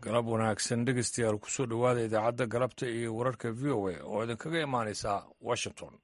galab wanaagsan dhegeystayaal kusoo dhowaada idaacadda galabta iyo wararka v o a oo idinkaga imaanaysa washington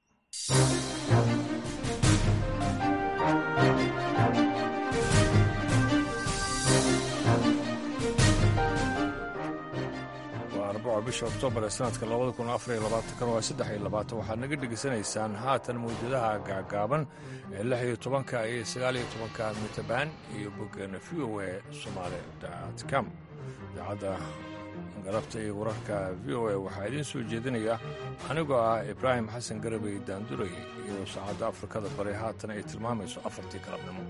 waa arbaco bisha oktoobar ee sanadka labada kun afar iyo labaatan waa saddex iyo labaatan waxaad naga dhegaysanaysaan haatan mawjadaha gaagaaban ee lix iyo tobanka iyo sagaal iyo tobanka mitabaan iyo boggeena v o a somaali com idaacadda galabta iyo wararka v o a waxaa idiin soo jeedinaya anigoo ah ibraahim xasan garabey daanduray iyo saacadda afrikada bari haatan ay tilmaamayso afartii galabnimo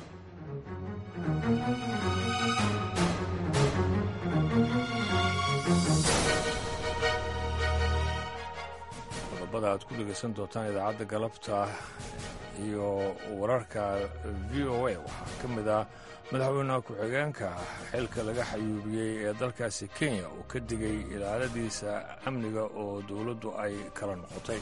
qodobada aad ku dhegaysan doontaan idaacadda galabta iyo wararka v o a waxaa ka mid ah madaxweyne ku-xigeenka xilka laga xayuubiyey ee dalkaasi kenya oo ka digay ilaaladiisa amniga oo dowladdu ay kala noqotay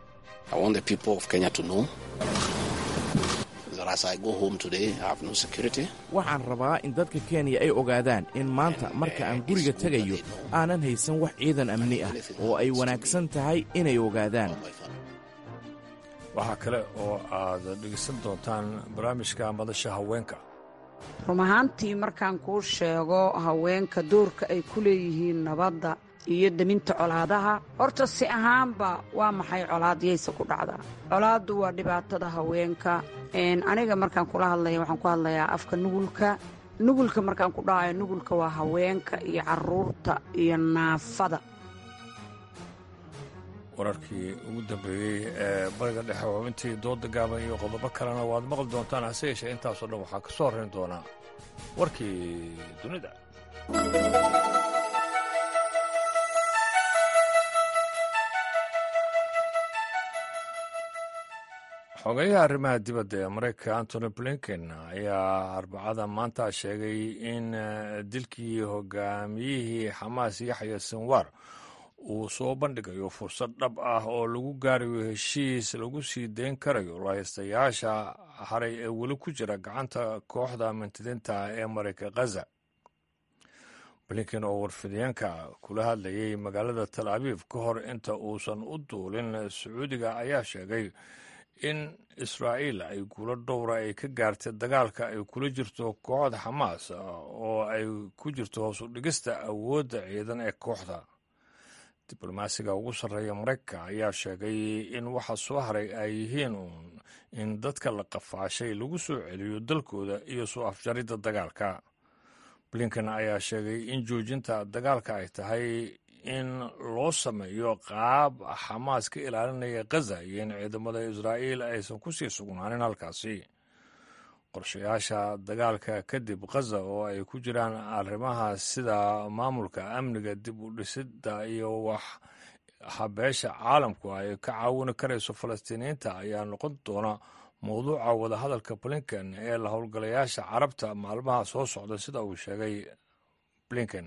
waxaan rabaa in dadka kenya ay ogaadaan in maanta marka aan guriga tegayo aanan haysan wax ciidan amni ah oo ay wanaagsan tahay inay ogaadaan waxaa kale oo aad dhegeysan doontaan barnaamijka madasha haweenka run ahaantii markaan kuu sheego haweenka doorka ay ku leeyihiin nabadda iyo deminta colaadaha horta si ahaanba waa maxay colaadyayse ku dhacdaa colaaddu waa dhibaatada haweenka aniga markaan kula hadlaya waxaan ku hadlayaa afka nugulka nugulka markaan ku dhahayo nugulka waa haweenka iyo carruurta iyo naafada wararkii ugu dambeeyey ee bariga dhexe xubintii dooda gaaban iyo qodobo kalena waad maqli doontaan hase yeeshee intaasoo dhan waxaa ka soo horrayn doonaa warkii dunida xogeyaha arrimaha dibadda ee maraykanka antony blinken ayaa arbacada maanta sheegay in dilkii hogaamiyihii xamaas yaxya sinwar uu soo bandhigayo fursad dhab ah oo lagu gaarayo heshiis lagu sii dayn karayo lahaystayaasha haray ee weli ku jira gacanta kooxda mintidiinta ee marayka khaza blinken oo warfideenka kula hadlayay magaalada tal abiib ka hor inta uusan u duulin sacuudiga ayaa sheegay in israa'iil ay guulo dhowra ay ka gaartay dagaalka ay kula jirto kooxda xamaas oo ay ku jirto hoos u dhigista awoodda ciidan ee kooxda diblomaasiga ugu sarreeya maraykanka ayaa sheegay in waxa soo haray ay yihiin uun in dadka la qafaashay lagu soo celiyo dalkooda iyo soo afjaridda dagaalka blinken ayaa sheegay in joojinta dagaalka ay tahay in loo sameeyo qaab xamaas ka ilaalinaya khaza iyo in ciidamada israa'iil aysan ku sii sugnaanin halkaasi qorshayaasha dagaalka kadib khaza oo ay ku jiraan arrimaha sida maamulka amniga dib u dhisidda iyo wax habeesha caalamku ay ka caawini karayso falastiiniyiinta ayaa noqon doona mowduuca wadahadalka blinken ee la howlgalayaasha carabta maalmaha soo socda sida uu sheegay blinken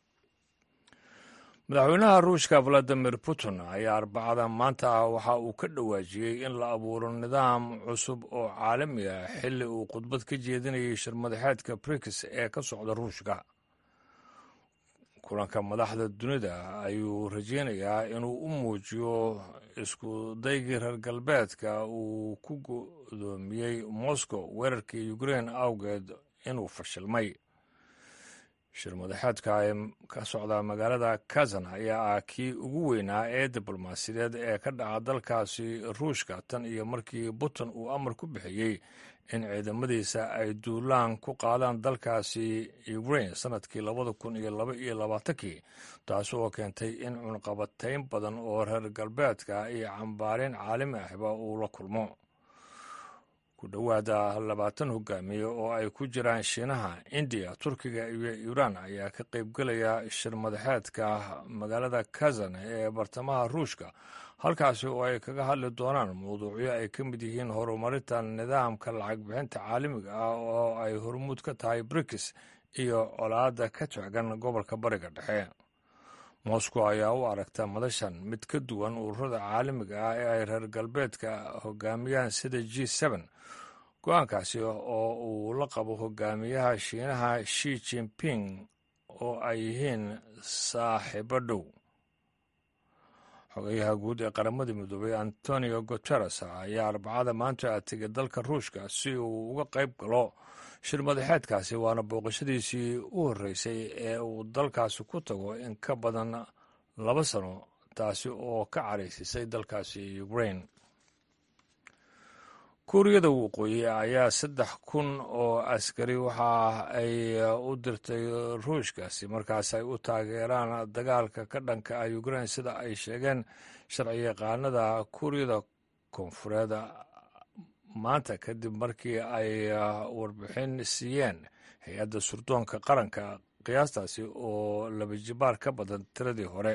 madaxweynaha ruushka valadimir putin ayaa arbacada maanta ah waxa uu ka dhawaajiyey in la abuuro nidaam cusub oo caalami ah xilli uu khudbad ka jeedinayay shirmadaxeedka brix ee ka socda ruushka kulanka madaxda dunida ayuu rajeynayaa inuu u muujiyo isku daygii reer galbeedka uu ku godoomiyey moscow weerarkii ukrein awgeed inuu fashilmay shir madaxeedka ee ka socda magaalada kazan ayaa ah kii ugu weynaa ee diblomaasiyadeed ee ka dhaca dalkaasi ruushka tan iyo markii putin uu amar ku bixiyey in ciidamadiisa ay duulaan ku qaadaan dalkaasi ukrain sanadkii labada kun iyo laba iyo labaatankii taasi oo keentay in cunqabatayn badan oo reer galbeedka iyo cambaareen caalami ahba uu la kulmo ku dhowaada labaatan hogaamiye oo ay ku jiraan shiinaha indiya turkiga iyo iiraan ayaa ka qaybgelaya shir madaxeedka magaalada kazan ee bartamaha ruushka halkaasi oo ay kaga hadli doonaan mawduucyo ay ka mid yihiin horumarinta nidaamka lacag bixinta caalamiga ah oo ay hormuud ka tahay brikis iyo colaadda ka taagan gobolka bariga dhexe moscow ayaa u aragta madashan mid ka duwan ururada caalamiga ah ee ay reer galbeedka hogaamiyaan sida g n go-aankaasi oo uu la qabo hogaamiyaha shiinaha shi jinping oo ay yihiin saaxiibo dhow xogayaha guud ee qaramada midoobay antonio guteres ayaa arbacada maanta tegay dalka ruushka si uu uga qayb galo shir madaxeedkaasi waana booqashadiisii u horreysay ee uu dalkaasi ku tago in ka badan laba sano taasi oo ka caraysisay dalkaasi ukrain kuuriyada waqooyi ayaa saddex kun oo askari waxa ay u dirtay ruushkaasi markaas ay u taageeraan dagaalka ka dhanka ah ukrain sida ay sheegeen sharci yaqaanada kuuriyada koonfureed maanta kadib markii ay warbixin siiyeen hay-adda surdoonka qaranka qiyaastaasi oo laba jibaar ka badan tiradii hore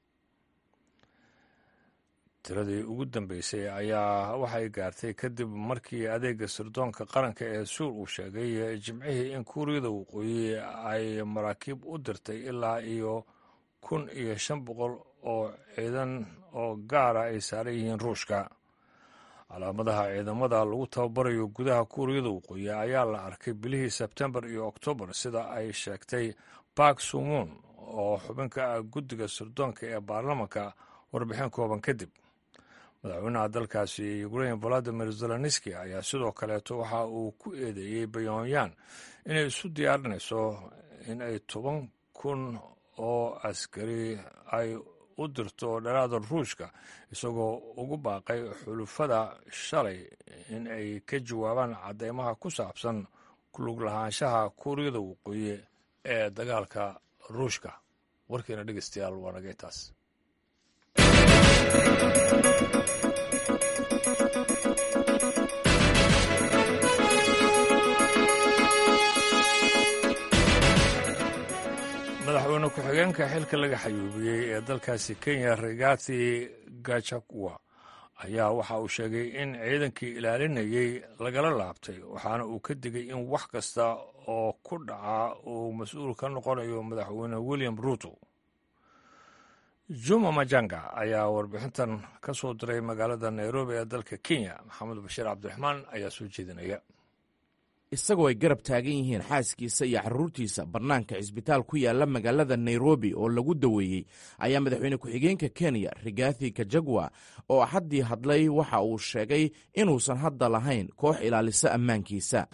tiradii ugu dambeysay ayaa waxay gaartay kadib markii adeega sirdoonka qaranka ee suur uu sheegay jimcihii in kuuriyada waqooyi ay maraakiib u dirtay ilaa iyo kun iyo shan boqol oo ciidan oo gaara ay saaran yihiin ruushka calaamadaha ciidamada lagu tababarayo gudaha kuuriyada waqooyi ayaa la arkay bilihii sebtembar iyo oktoobar sida ay sheegtay bark sumuun oo xubinka ah guddiga sirdoonka ee baarlamanka warbixin kooban kadib madaxweynaha dalkaasi ukrain valadimir zelenski ayaa sidoo kaleeto waxa uu ku eedeeyey bayonyan inay isu diyaarinayso in ay toban kun oo askari ay u dirto dhalaada ruushka isagoo ugu baaqay xulufada shalay in ay ka jawaabaan cadeymaha ku saabsan kulug lahaanshaha kuuriyada waqooyi ee dagaalka ruushka warkiina dhegeystayaal waa naga intaas madaxweyne ku-xigeenka xilka laga xayuubiyey ee dalkaasi kenya rigathi gachagua ayaa waxa uu sheegay in ciidankii ilaalinayey lagala laabtay waxaana uu ka digay in wax kasta oo ku dhaca uu mas-uul ka noqonayo madaxweyne william ruto juma majanga ayaa warbixintan ka soo diray magaalada nairobi ee dalka kenya maxamed bashiir cabdiraxmaan ayaa soo jeedinaya isagoo ay garab taagan yihiin xaaskiisa iyo carruurtiisa bannaanka cisbitaal ku yaalla magaalada nairobi oo lagu daweeyey ayaa madaxweyne ku-xigeenka kenya rigathi kajagwa oo axaddii hadlay waxa uu sheegay inuusan hadda lahayn koox ilaalisa ammaankiisa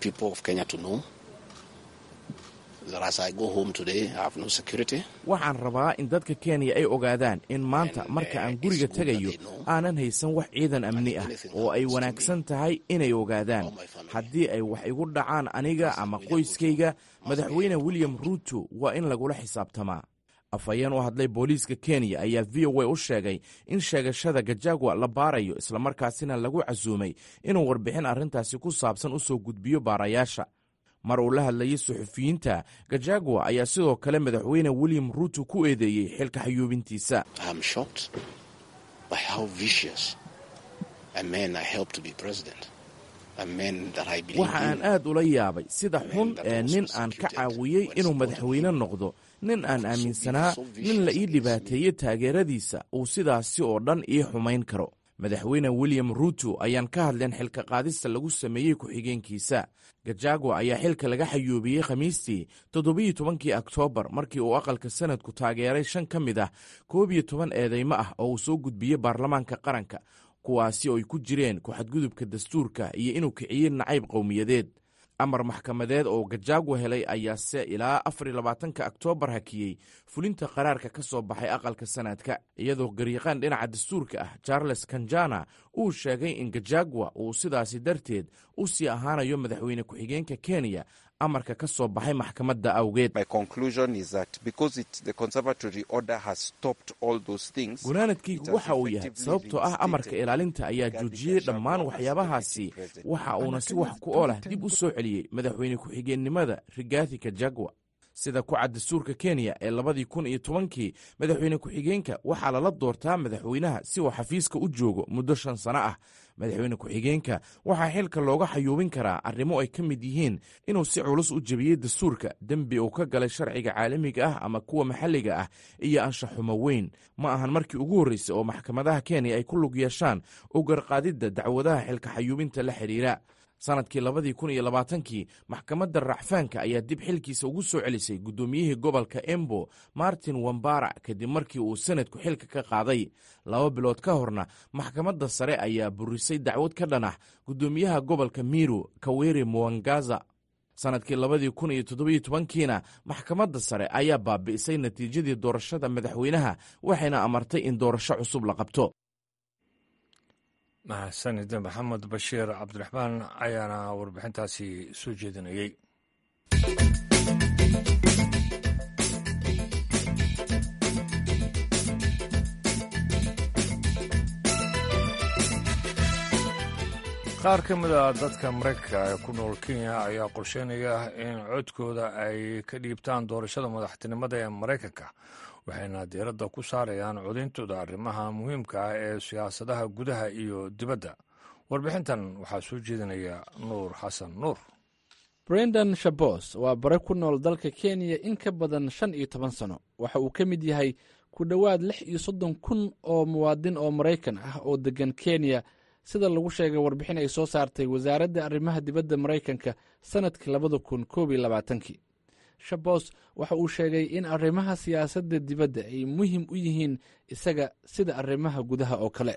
waxaan rabaa in dadka kenya ay ogaadaan in maanta marka aan guriga tegayo aanan haysan wax ciidan amni ah oo ay wanaagsan tahay inay ogaadaan haddii ay wax igu dhacaan aniga ama qoyskayga madaxweyne william ruto waa in lagula xisaabtamaa afhayeen u hadlay booliiska kenya ayaa v o a u sheegay in sheegashada gajagwa la baarayo islamarkaasina lagu casuumay inuu warbixin arrintaasi ku saabsan u soo gudbiyo baarayaasha mar uu la hadlayay suxufiyiinta gajagwa ayaa sidoo kale madaxweyne william ruto ku eedeeyey xilka xayuubintiisa waxa aan aad ula yaabay sida xun ee nin aan ka caawiyey inuu madaxweyne noqdo nin aan aaminsanaa nin la ii dhibaateeyey taageeradiisa uu sidaasi oo dhan ii xumayn karo madaxweyne william ruto ayaan ka hadleen xilka qaadista lagu sameeyey ku-xigeenkiisa gajagwa ayaa xilka laga xayuubiyey khamiistii toddobiyo tobankii oktoobar markii uu aqalka sanadku taageeray shan ka mid ah koob iyo toban eedeymo ah oo uu soo gudbiyey baarlamaanka qaranka kuwaasi oo ay ku jireen ku-xadgudubka dastuurka iyo inuu kiciyey nacayb qowmiyadeed amar maxkamadeed oo gajagwa helay ayaase ilaa afar iyo labaatanka oktoobar hakiyey fulinta qaraarka ka soo baxay aqalka sanadka iyadoo garyaqaan dhinaca dastuurka ah charles kanjana uu sheegay in gajagwa uu sidaasi darteed u sii ahaanayo madaxweyne ku-xigeenka kenya amarka ka soo baxay maxkamadda awgeed gunaanadkaygu waxa uu yahay sababtoo ah amarka ilaalinta ayaa joojiyey dhammaan waxyaabahaasi waxa uuna si wax ku oolah dib u soo celiyey madaxweyne ku-xigeennimada rigathi kajagwa sida ku cad dastuurka kenya ee labadii kun iyo tobankii madaxweyne ku-xigeenka waxaa lala doortaa madaxweynaha si uu xafiiska u joogo muddo shan sano ah madaxweyne ku-xigeenka waxaa xilka looga xayuubin karaa arrimo ay ka mid yihiin inuu si culus u jebiyey dastuurka dembi uu ka galay sharciga caalamiga ah ama kuwa maxalliga ah iyo anshaxumo weyn ma ahan markii ugu horreysay oo maxkamadaha kenya ay ku lug yeeshaan u garqaadidda dacwadaha xilka xayuubinta la xidhiira sannadkii labadii kun iyo labaatankii maxkamadda racfaanka ayaa dib xilkiisa ugu soo celisay guddoomiyihii gobolka embo martin wambara kadib markii uu sanadku xilka ka qaaday laba bilood ka horna maxkamadda sare ayaa burisay dacwad ka dhan ah guddoomiyaha gobolka miru kaweri muwangaza sannadkii labadii kun iyo toddobiyo tobankiina maxkamadda sare ayaa baabi'isay natiijadii doorashada madaxweynaha waxayna amartay in doorasho cusub la qabto mahadsanid maxamed bashiir cabdiraxmaan ayaana warbixintaasi soo jeedinayey qaar ka mid a dadka maraykanka ee ku nool kenya ayaa qorsheynaya in codkooda ay ka dhiibtaan doorashada madaxtinimada ee maraykanka waxayna diiradda ku saarayaan codintooda arrimaha muhiimka ah ee siyaasadaha gudaha iyo dibadda warbixintan waxaa soo jeedinaya nuur xasan nuur brendan shabos waa bare ku nool dalka kenya in ka badan shan iyo toban sano waxa uu ka mid yahay ku dhowaad lix iyo soddon kun oo muwaadin oo maraykan ah oo deggan kenya sida lagu sheegay warbixin ay soo saartay wasaaradda arrimaha dibadda maraykanka sannadkii labada kun koob iyo labaatankii shabos waxa uu sheegay in arrimaha siyaasadda dibadda ay muhiim u yihiin isaga sida arrimaha gudaha oo kale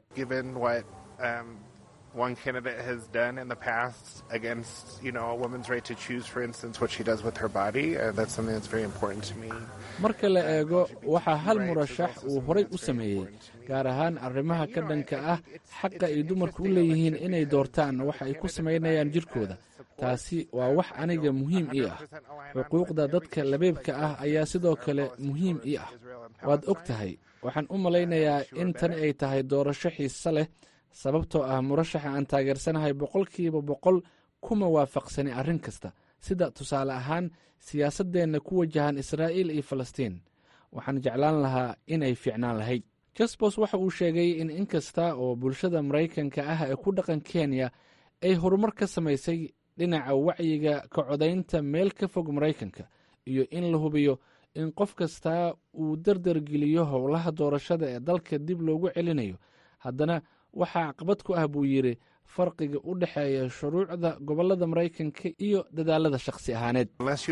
one candidate has done in the past against, you know, a woman's right to choose, for instance, what she does with her body. Uh, that's something that's very important to me. marka la eego waxaa hal murashax uu horay u sameeyey gaar ahaan arrimaha ka dhanka ah xaqa ay dumarku u leeyihiin inay doortaan waxa ay ku samaynayaan jirkooda taasi waa wax aniga muhiim ii ah xuquuqda dadka labeebka ah ayaa sidoo kale muhiim ii ah waad og tahay waxaan u malaynayaa in tani ay tahay doorasho xiise leh sababtoo ah murashaxa aan taageersanahay boqolkiiba boqol kuma waafaqsani arrin kasta sida tusaale ahaan siyaasaddeenna ku wajahan israa'iil iyo falastiin waxaan jeclaan lahaa inay fiicnaan lahayd jasbos waxa uu sheegay in in kasta oo bulshada maraykanka ah ee ku dhaqan kenya ay horumar ka samaysay dhinaca wacyiga ka codaynta meel ka fog maraykanka iyo in la hubiyo in qof kastaa uu dardargeliyo howlaha doorashada ee dalka dib loogu celinayo haddana waxaa caqabad ku ah buu yidhi farqiga u dhexeeya shuruucda gobollada maraykanka iyo dadaalada shakhsi ahaaneed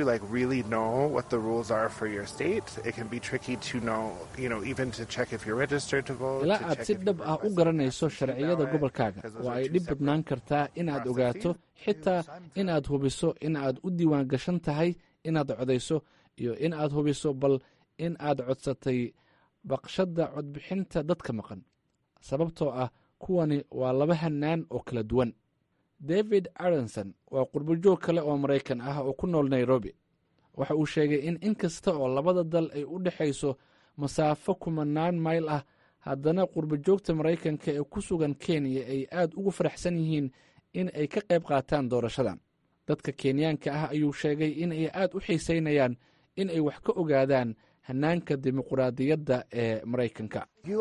ilaa aad si dhab ah u garanayso sharciyada gobolkaaga waa ay dhib badnaan kartaa inaad ogaato xitaa inaad hubiso in aad u diiwaan gashan tahay inaad codayso iyo in aad hubiso bal in aad codsatay baqshadda codbixinta dadka maqan sababtoo ah kuwani waa laba hanaan oo kala duwan david aronson waa qurbojoog kale oo maraykan ah oo ku nool nairobi waxa uu sheegay in in kasta oo labada dal ay u dhexayso masaafo kumanaan mayl ah haddana qurbojoogta maraykanka ee ku sugan kenya ay aad ugu faraxsan yihiin in ay ka qayb qaataan doorashadan dadka kenyaanka ah ayuu sheegay in ay aad u xiisaynayaan in ay wax ka ogaadaan hanaanka dimuquraadiyadda ee maraykanka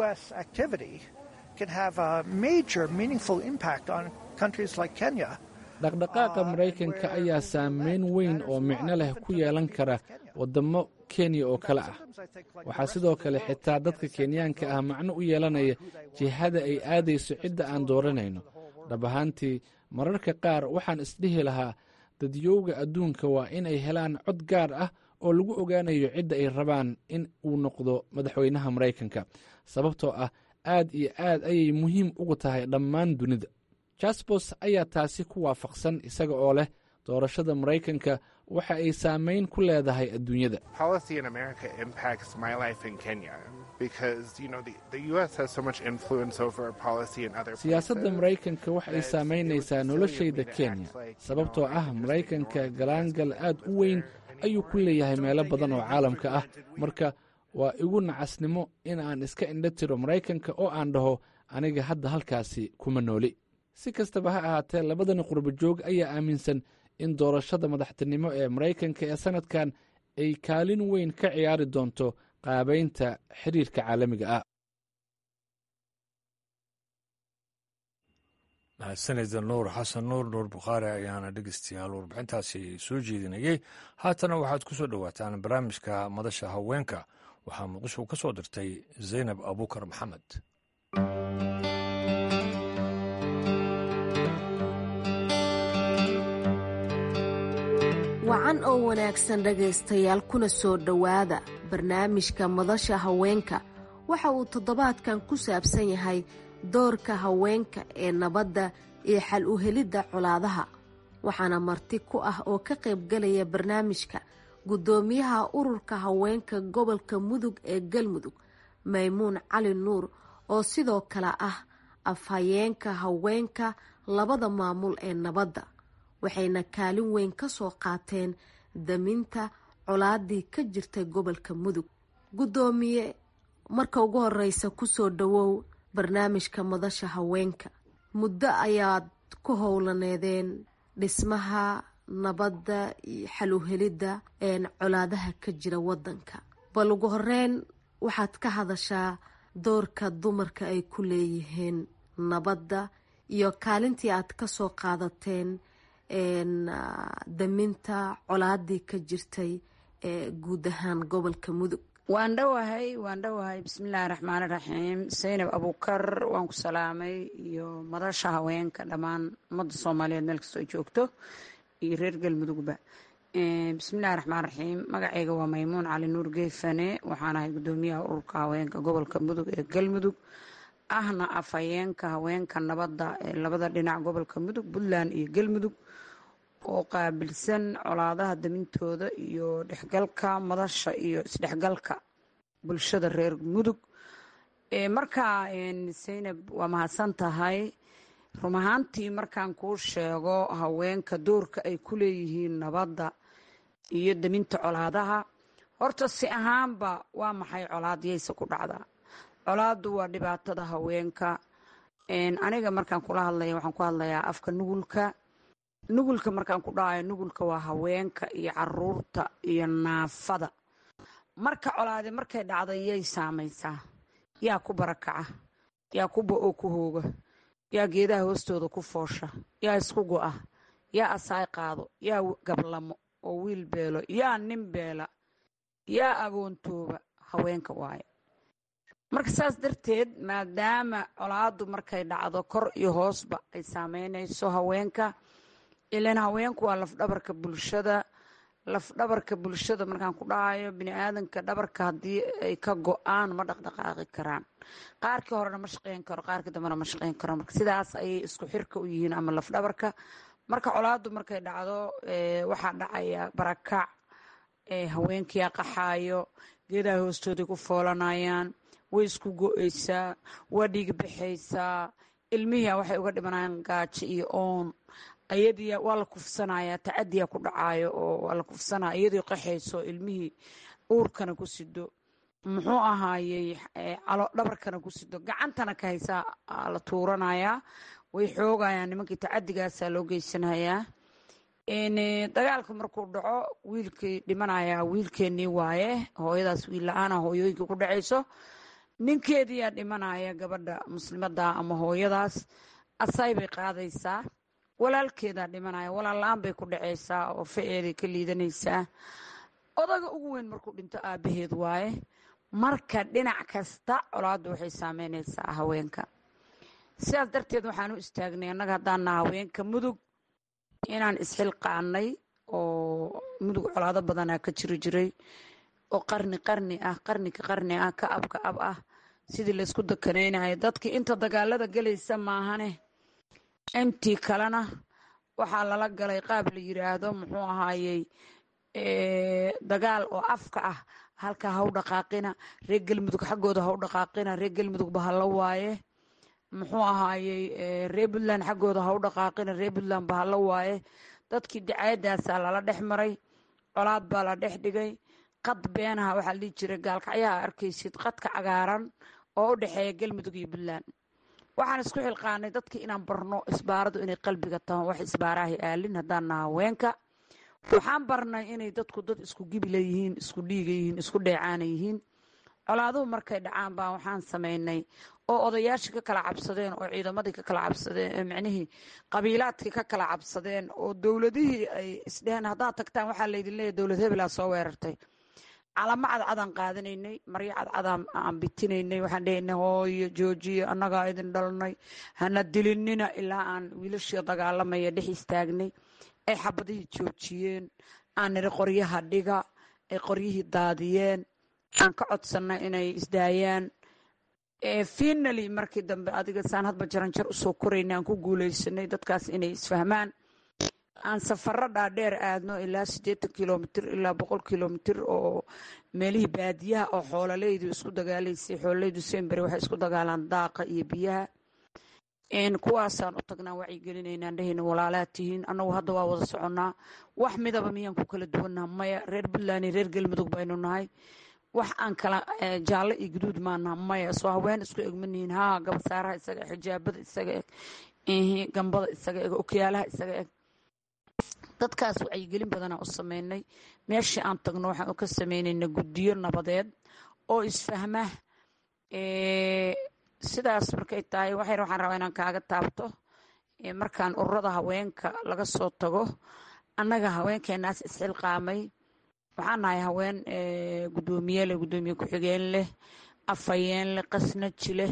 dhaqdhaqaaqa maraykanka ayaa saameyn weyn oo micno leh ku yeelan kara waddamo kenya oo kale ah waxaa sidoo kale xitaa dadka kenyaanka ah macno u yeelanaya jihada ay aadayso cidda aan dooranayno dhab ahaantii mararka qaar waxaan isdhihi lahaa dadyowga adduunka waa inay helaan cod gaar ah oo lagu ogaanayo cidda ay rabaan in uu noqdo madaxweynaha maraykanka sababtoo ah aad iyo aad ayay muhiim ugu tahay dhammaan dunida jasbos ayaa taasi ku waafaqsan isaga oo leh doorashada maraykanka waxa ay saameyn ku leedahay adduunyada siyaasadda maraykanka waxa ay saamaynaysaa noloshayda kenya sababtoo ah maraykanka galaangal aad u weyn ayuu ku leeyahay meelo badan oo caalamka ah marka waa igu nacasnimo in aan iska indho tiro maraykanka oo aan dhaho aniga hadda halkaasi kuma nooli si kastaba ha ahaatee labadani qurbojoog ayaa aaminsan in doorashada madaxtinimo ee maraykanka ee sannadkan ay kaalin weyn ka ciyaari doonto qaabaynta xiriirka caalamiga ah mahadsanida nuur xasan nuur nuur bukhaari ayaana dhegeystayaal warbixintaasi soo jeedinayey haatana waxaad ku soo dhowaataan barnaamijka madasha haweenka waxaa muqdisho ka soo dirtay zaynab abuukar maxamed wacan oo wanaagsan dhegaystayaal kuna soo dhowaada barnaamijka madasha haweenka waxa uu toddobaadkan ku saabsan yahay doorka haweenka ee nabadda iyo xal u helidda colaadaha waxaana marti ku ah oo ka qaybgalaya barnaamijka guddoomiyaha ururka haweenka gobolka mudug ee galmudug maymuun cali nuur oo sidoo kale ah afhayeenka haweenka labada maamul ee nabadda waxayna kaalin weyn ka soo qaateen daminta colaadii ka jirtay gobolka mudug guddoomiye marka ugu horeysa kusoo dhawow barnaamijka madasha haweenka muddo ayaad ku howlaneedeen dhismaha nabadda iyo xaluhelidda colaadaha ka jira wadanka bal ugu horeyn waxaad ka hadashaa doorka dumarka ay ku leeyihiin nabadda iyo kaalintii aad kasoo qaadateen daminta colaadii ka jirtay ee guud ahaan gobolka mudug waan dhowahay waan dhowahay bismillaahi raxmaani raxiim saynab abuukar waan ku salaamay iyo madasha haweenka dhammaan ummadda soomaaliyeed meel kastoo ay joogto iyo reer galmudugba bismillahi raxmaan raxiim magacayga waa maymuun cali nuur geefane waxaan ahay guddoomiyaha ururka haweenka gobolka mudug ee galmudug ahna afhayeenka haweenka nabadda ee labada dhinac gobolka mudug puntland iyo galmudug oo qaabilsan colaadaha damintooda iyo dhexgalka madasha iyo isdhexgalka bulshada reer mudug markaa saynab waa mahadsan tahay run ahaantii markaan kuu sheego haweenka doorka ay ku leeyihiin nabadda iyo daminta colaadaha horta si ahaanba waa maxay colaadyayse ku dhacdaa colaadu waa dhibaatada haweenka aniga markaan kula hadlaya waxaan ku hadlayaa afka nugulka nugulka markaan ku dhahayo nugulka waa haweenka iyo caruurta iyo naafada marka colaadi markay dhacda yay saamaysaa yaa ku barakaca yaa ku ba-oo ku hooga yaa geedaha hoostooda ku foosha yaa isku go-a yaa asaay qaado yaa gablamo oo wiil beelo yaa nin beela yaa agoontooba haweenka waaye marka saas darteed maadaama colaadu markay dhacdo kor iyo hoosba ay saameynayso haweenka ilan haweenku waa lafdhabarka bulshada lafdhabarka bulshada markaan ku dhahayo bini-aadanka dhabarka haddii ay ka go-aan ma dhaqdhaqaaqi karaan qaarkii horena ma shaqeyn karo qaarkii dambena ma shaqeyn karo marka sidaas ayay isku xirka u yihiin ama lafdhabarka marka colaadu markay dhacdo waxaa dhacaya barakac haweenkiyaa qaxaayo geedaha hoostooday ku foolanayaan way isku go-eysaa waa dhiig baxaysaa ilmihiia waxay uga dhimanayaan gaajo iyo oon ayadii waa la kufsanayaa tacadiya ku dhacaayo oo waa la kufsanaya iyadii qaxayso ilmihii uurkana ku sido muxuu ahaayey calo dhabarkana ku sido gacantana ka haysaa la tuuranayaa way xoogayaan nimankii tacadigaasa loo geysanayaa dagaalka markuu dhaco wiilkii dhimanayaa wiilkeenii waaye hooyadaas wiil la-aana hooyooyinka ku dhacayso ninkeediyaa dhimanaya gabadha muslimada ama hooyadaas asay bay qaadaysaa walaalkeedaa dhimanaya walaal la-aan bay ku dhacaysaa oo fa-eeday ka liidanaysaa odaga ugu weyn markuu dhinto aabaheed waaye marka dhinac kasta colaaddu waxay saameynaysaa haweenka sidaas darteed waxaan u istaagnay annaga haddaana haweenka mudug inaan isxilqaanay oo mudug colaado badanaa ka jiri jiray oo qarni qarni ah qarnika qarni ah ka ab ka ab ah sidii laysku dakanaynayo dadkii inta dagaalada gelaysa maahane intii kalena waxaa lala galay qaab la yiraahdo muxuu ahaayey dagaal oo afka ah halkaa haw dhaqaaqina reer galmudug xaggooda haw dhaqaaqina reer galmudug bahalla waaye muxuu ahaayey reer puntland xaggooda haw dhaqaaqina reer puntland bahalla waaye dadkii dacaayadaasaa lala dhex maray colaad baa la dhex dhigay qad beenaha waxaa la dhihi jiray gaalkacyaha arkaysid qadka cagaaran oo u dhexeeya galmudug iyo puntland waxaan isku xilqaanay dadkii inaan barno isbaaradu inay qalbiga taho wax isbaarahay aalin haddaan naha haweenka waxaan barnay inay dadku dad isku gibila yihiin isku dhiiga yihiin isku dheecaana yihiin colaaduhu markay dhacaan baa waxaan samaynay oo odayaashii ka kala cabsadeen oo ciidamadii ka kala cabsadeen micnihii qabiilaadkii ka kala cabsadeen oo dowladihii ay isdheheen haddaad tagtaan waxaa laydin leeyahy dowlad hebelaa soo weerartay calamo cadcadaan qaadanaynay maryo cadcadaan aan bitinaynay waxaan dhehaynay hooyo joojiyo annagaa idin dhalnay hana dilinina ilaa aan wiilashii dagaalamaya dhex istaagnay ay xabadihii joojiyeen aan niri qoryaha dhiga ay qoryihii daadiyeen aan ka codsanna inay isdaayaan finaly markii dambe adiga saan hadba jaranjar usoo korayna aan ku guuleysanay dadkaas inay isfahmaan aan safaro dhaadheer aadno ilaa siddeetan kilomitr ilaa boqol kilomitr oo meelihii baadiyaha oo xoololeydu isku dagaalaysay xoololeydu sembere waxay isku dagaalaan daaqa iyo biyaha kuwaasaan u tagnaa wacyigelinaynaan dhehayna walaalaad tihiin annagu hadda waa wada soconnaa wax midaba miyaan ku kala duwannaha maya reer puntland iyo reer galmudug baynu nahay wax aan kala jaallo iyo guduud maanaha maya soo haween isku egmanihiin haa gabasaaraha isaga eg xijaabada isaga eg gambada isaga eg okyaalaha isaga eg dadkaas wacyigelin badanaa u sameynay meeshii aan tagno waxaan ka sameynayna guddiyo nabadeed oo isfahma sidaas markay tahay waxyar waxaan rabaa inaan kaaga taabto markaan ururada haweenka laga soo tago annaga haweenkeenaas isxilqaamay waxaan nahay haween guddoomiye leh guddoomiye ku-xigeen leh afhayeen leh qasnaji leh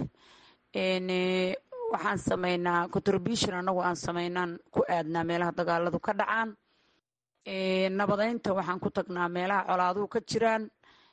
waxaan sameynaa contribution annagu aan sameynaan ku aadnaa meelaha dagaaladu ka dhacaan nabadeynta waxaan ku tagnaa meelaha colaaduhu ka jiraan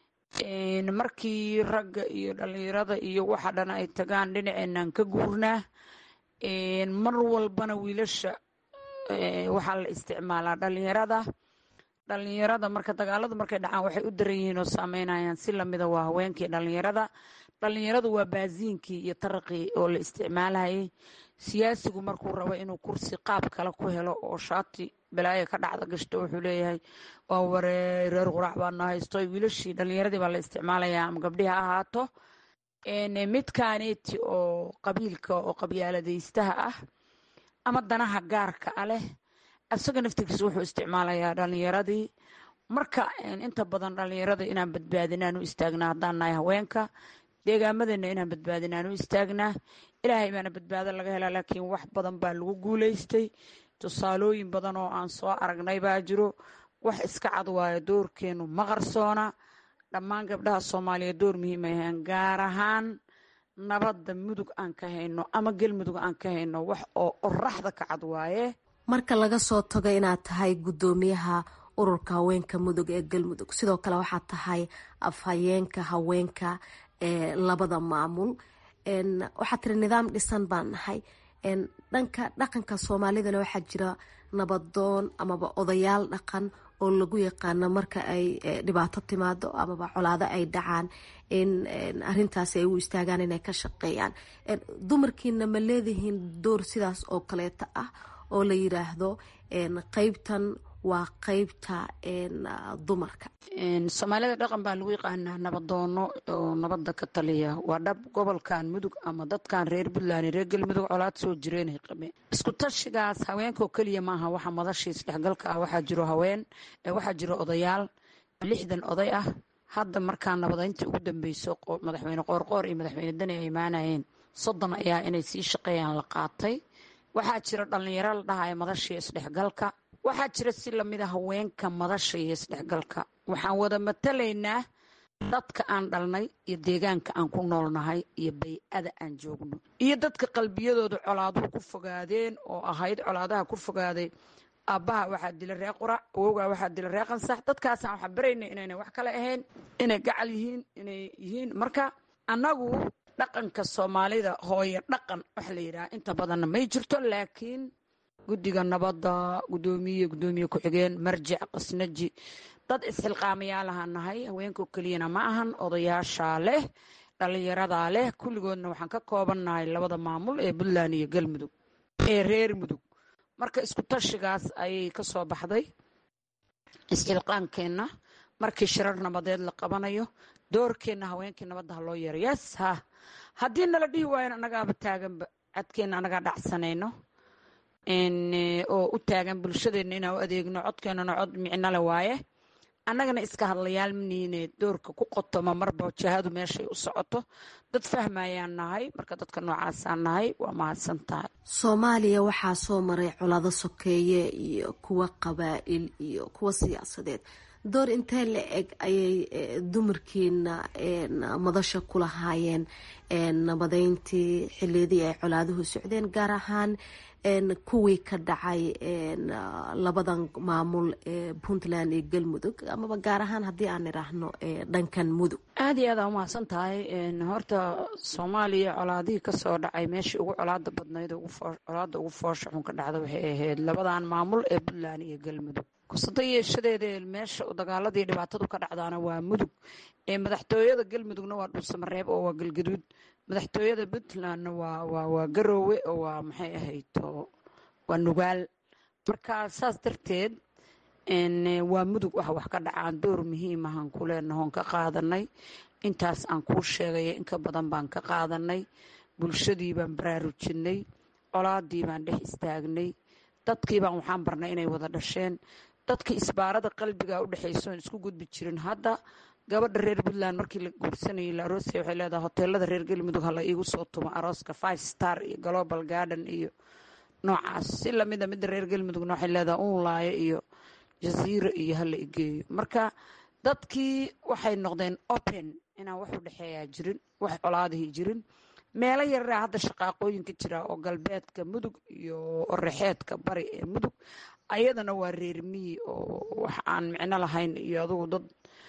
markii ragga iyo dhalinyarada iyo waxa dhan ay tagaan dhinaceenaan ka guurnaa mar walbana wiilasha waxaa la isticmaalaa dhalinyarada dhalinyarada marka dagaaladu markay dhacaan waxay u daran yihiin oo saameynayaan si lamida waa haweenkii dhalinyarada dhalinyaradu waa baasiinkii iyo taraqii oo la isticmaalayay siyaasigu markuu rabo inuu kursi qaab kale ku helo oo shaati balaaya ka dhacda gashto wuxuu leeyahay waa waree reer quraac baana haysto wiilashii dhalinyaradii baa la isticmaalayaa ama gabdhihi ha ahaato midkaaneti oo qabiilka oo qabyaaladaystaha ah ama danaha gaarka a leh isaga naftigiisa wuxuu isticmaalayaa dhalinyaradii marka inta badan dhalinyarada inaan badbaadinaan u istaagnaa haddaan nahay haweenka deegaamadeenna inaan badbaadinaan u istaagnaa ilaahay baana badbaado laga helaa laakiin wax badan baa lagu guuleystay tusaalooyin badan oo aan soo aragnay baa jiro wax iska cad waayo doorkeenu ma qarsoona dhammaan gabdhaha soomaaliya door muhiim ay ahayn gaar ahaan nabadda mudug aan ka hayno ama galmudug aan ka hayno wax oo oraxda ka cad waaye marka laga soo tago inaad tahay guddoomiyaha ururka haweenka mudug ee galmudug sidoo kale waxaad tahay afhayeenka haweenka ee labada maamul waxaad tiri nidaam dhisan baan nahay dhanka dhaqanka soomaalidana waxaa jira nabadoon amaba odayaal dhaqan oo lagu yaqaano marka ay dhibaato timaado amaba colaado ay dhacaan in arintaasi ay u istaagaan inay ka shaqeeyaan dumarkiina ma leedihiin door sidaas oo kaleeta ah oo la yiraahdo qeybtan waa qeybta dumarka soomaalida dhaqan baa lagu yaqaanaa nabadoono oo nabada ka taliya waa dhab gobolkan mudug ama dadkan reer puntland reer galmudug colaad soo jireen qabeen isku tashigaas haweenkaoo keliya maaha waxa madashii isdhexgalka ah waxaa jiro haween waxaa jiro odayaal lixdan oday ah hadda markaa nabadeyntii ugu dambeyso madaxweyne qoorqoor iyo madaxweyne dani ay imaanayeen soddon ayaa inay sii shaqeeyaan la qaatay waxaa jira dhalinyaro la dhahaya madashii isdhexgalka waxaa jira si lamida haweenka madasha iyo isdhexgalka waxaan wada matalaynaa dadka aan dhalnay iyo deegaanka aan ku noolnahay iyo bay-ada aan joogno iyo dadka qalbiyadooda colaaduhu ku fogaadeen oo ahayd colaadaha ku fogaaday aabbaha waxaa dila ree qurac awowgaa waxaa dila ree qansax dadkaasaan waxaa barayna inayna wax kale ahayn inay gacal yihiin inay yihiin marka annagu dhaqanka soomaalida hooye dhaqan waxa la yidhaha inta badanna may jirto laakiin guddiga nabadda guddoomiye guddoomiye ku-xigeen marjic qasnaji dad isxilqaamayaalaha nahay haweenkao keliyana ma ahan odayaashaa leh dhallinyaradaa leh kulligoodna waxaan ka koobannahay labada maamul ee puntland iyo galmudug ee reer mudug marka isku tashigaas ayay ka soo baxday isxilqaankeenna markii shirar nabadeed la qabanayo doorkeenna haweenkii nabadda ha loo yeero yes ha haddii nala dhihi waayan annagaaba taaganba cadkeenna annagaa dhacsanayno oo u taagan bulshadeenna inaan u adeegno codkeennana cod micnole waaye annagana iska hadlayaal maniine doorka ku qotoma marba jahadu meeshay u socoto dad fahmayaan nahay marka dadka noocaasaan nahay waa mahadsan tahay soomaaliya waxaa soo maray colaado sokeeye iyo kuwa qabaa'il iyo kuwa siyaasadeed door intee la eg ayay dumarkiina madasha ku lahaayeen nabadeyntii xiliyadii ay colaaduhu socdeen gaar ahaan kuwii ka dhacay labadan maamul ee puntland iyo galmudug amaba gaar ahaan haddii aan idhaahno dhankan mudug aada iyo aada umahadsan tahay horta soomaaliya colaadihii kasoo dhacay meeshii ugu colaada badnayd colaada ugu foosha xun ka dhacda waxay ahayd labadan maamul ee puntland iyo galmudug kusada yeeshadeeda meesha dagaaladii dhibaatadu ka dhacdaana waa mudug ee madaxtooyada galmudugna waa dhuusamareeb oo waa galgaduud madaxtooyada puntlandna waa garoowe oo waa maxay ahayd waa nugaal marka saas darteed waa mudug waxa wax ka dhacaan door muhiim ahaan ku leenahoon ka qaadanay intaas aan kuu sheegaya inka badan baan ka qaadanay bulshadii baan baraarujinay colaadii baan dhex istaagnay dadkii baan waxaan barnay inay wada dhasheen dadka isbaarada qalbiga udhexayso oon isku gudbi jirin hadda gabadha reer puntland markii la guursanayay la aroosaya waxay leedahay hoteelada reer galmudug hala iigu soo tumo arooska five star iyo global garden iyo noocaas si lamida midda reer galmudugna waxay leedahay unlaayo iyo jaziiro iyo hala igeeyo marka dadkii waxay noqdeen open inaan wax u dhexeeyaa jirin wax colaadihii jirin meelo yaraa hadda shaqaaqooyinka jira oo galbeedka mudug iyo orexeedka bari ee mudug ayadana waa reer miyi oo wax aan micno lahayn iyo adugu dad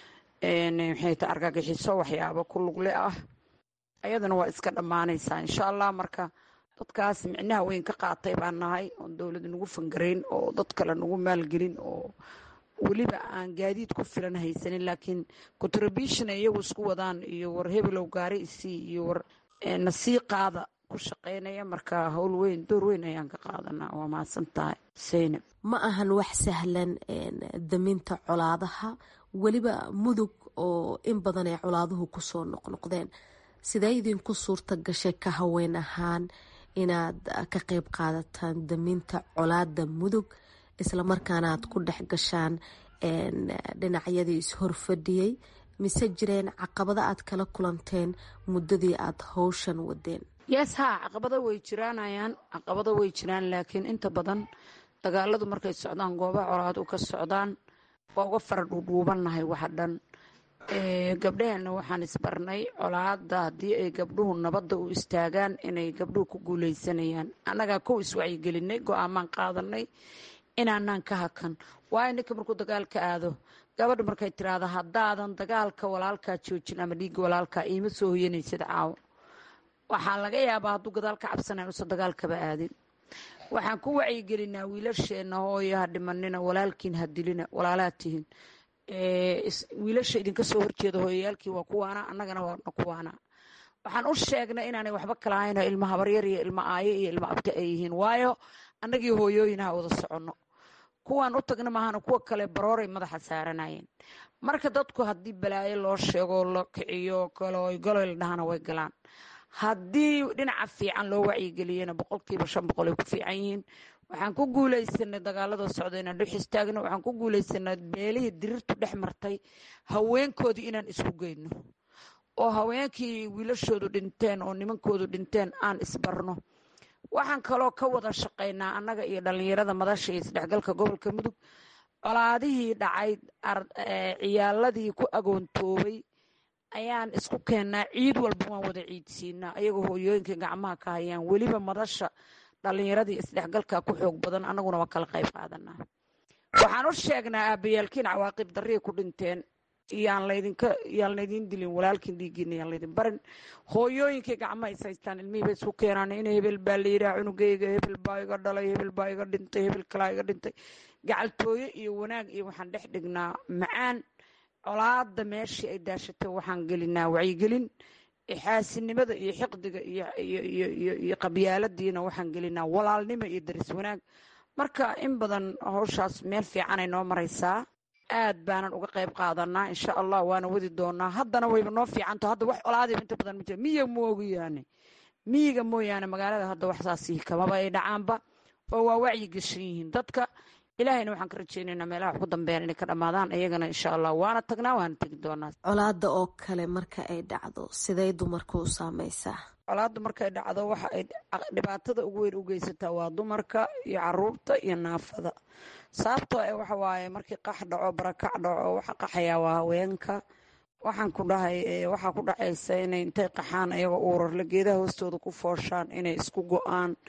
maxay ta argagixiso waxyaabo ku lugle ah ayadana waa iska dhammaanaysaa insha allah marka dadkaas micnaha weyn ka qaatay baan nahay oon dowlad nagu fangarayn oo dad kale nagu maalgelin oo weliba aan gaadiid ku filan haysanin laakiin contribution iyagu isku wadaan iyo war hebelow gaari isii iyo war nasii qaada ku shaqaynaya marka howl weyn door weyn ayaan ka qaadanaa waa mahadsan tahay seynab ma ahan wax sahlan daminta colaadaha weliba mudug oo in badan ay colaaduhu kusoo noqnoqdeen sidee idinku suurta gashay ka haween ahaan inaad ka qeyb qaadataan daminta colaada mudug islamarkaana aad ku dhex gashaan dhinacyadii is-horfadhiyey mise jireen caqabado aad kala kulanteen muddadii aad howshan wadeen yes ha caqabado way jiraanayaan caqabado way jiraan laakiin inta badan dagaaladu markay socdaan goobaha colaadu ka socdaan waa uga fara dhuudhuubannahay waxa dhan gabdhaheenna waxaan isbarnay colaada haddii ay gabdhuhu nabadda u istaagaan inay gabdhuhu ku guuleysanayaan annagaa kow iswacyigelinay go-aamaan qaadanay inaanaan ka hakan waayo ninka markuu dagaalka aado gabadha markay tiraahdo haddaadan dagaalka walaalkaa joojin ama dhiigga walaalkaa iima soo hoyanaysid caawo waxaa laga yaabaa hadduu gadaal ka cabsanayn usan dagaalkaba aadin waxaan ku wacyigelinaa wiilasheenna hooyo ha dhimanina walaalkiin ha dilina walaalaad tihin wiilasha idinka soo horjeeda hooyayaalkii waa kuwaana annagana waana kuwaana waxaan u sheegnay inaanay waxba kala hayno ilma habaryar iyo ilma aayo iyo ilma abti ay yihiin waayo annagii hooyooyinaha wada soconno kuwaan u tagna maahana kuwa kale barooray madaxa saaranayeen marka dadku haddii balaayo loo sheego la kiciyo galoy galoy la dhahana way galaan haddii dhinaca fiican loo wacyigeliyena boqolkiiba shan boqol ay ku fiican yihiin waxaan ku guuleysanay dagaalada socda inaan dhex istaagno waxaan ku guuleysanay beelihii dirirtu dhex martay haweenkoodii inaan isku geyno oo haweenkii wiilashoodu dhinteen oo nimankoodu dhinteen aan isbarno waxaan kaloo ka wada shaqaynaa annaga iyo dhallinyarada madasha iyo isdhexgalka gobolka mudug colaadihii dhacay ciyaaladii ku agoontoobay ayaan isku keennaa ciid walba waan wada ciidsiinaa ayagoo hooyooyinkai gacmaha ka hayaan weliba madasha dhallinyaradii isdhexgalka ku xoog badan annaguna waa kala qayb qaadanaa waxaan u sheegnaa aabayaalkiin cawaaqib darriya ku dhinteen yaan laydinka yaan laydin dilin walaalkiin dhiiggiina yaan laydin barin hooyooyinkay gacmaha is haystaan ilmihii bay isku keenaan in hebel baa la yidhaha cunugayga hebel baa iga dhalay hebel baa iga dhintay hebel kalaa iga dhintay gacaltooyo iyo wanaag iyo waxaan dhex dhignaa macaan colaada meeshii ay daashatay waxaan gelinaa wacyigelin xaasinimada iyo xiqdiga iyo qabyaaladiina waxaan gelinaa walaalnimo iyo daris wanaag marka in badan howshaas meel fiicanay noo maraysaa aad baanan uga qayb qaadanaa insha allah waana wadi doonaa haddana wayba noo fiicanto hadda wax colaadiba inta badan ma jira miyiga moogiyaane miyiga mooyaane magaalada hadda waxsaasi kamaba ay dhacaanba oo waa wacyi geshan yihiin dadka ilaahayna waxaan ka rajeynaynaa meelaha wax ku dambeeyaan inay ka dhammaadaan iyagana insha allah waana tagnaa waana tegi doonaa colaada oo kale marka ay dhacdo siday dumarka u saameysaa colaadda markay dhacdo waxa ay dhibaatada ugu weyn u geysataa waa dumarka iyo caruurta iyo naafada sababtoo e waxa waaye markii qax dhaco barakac dhaco waxa qaxayaa waa haweenka waxaan ku dhahay waxaa ku dhacaysa inay intay qaxaan ayagoo uurarle geedaha hoostooda ku fooshaan inay isku go-aan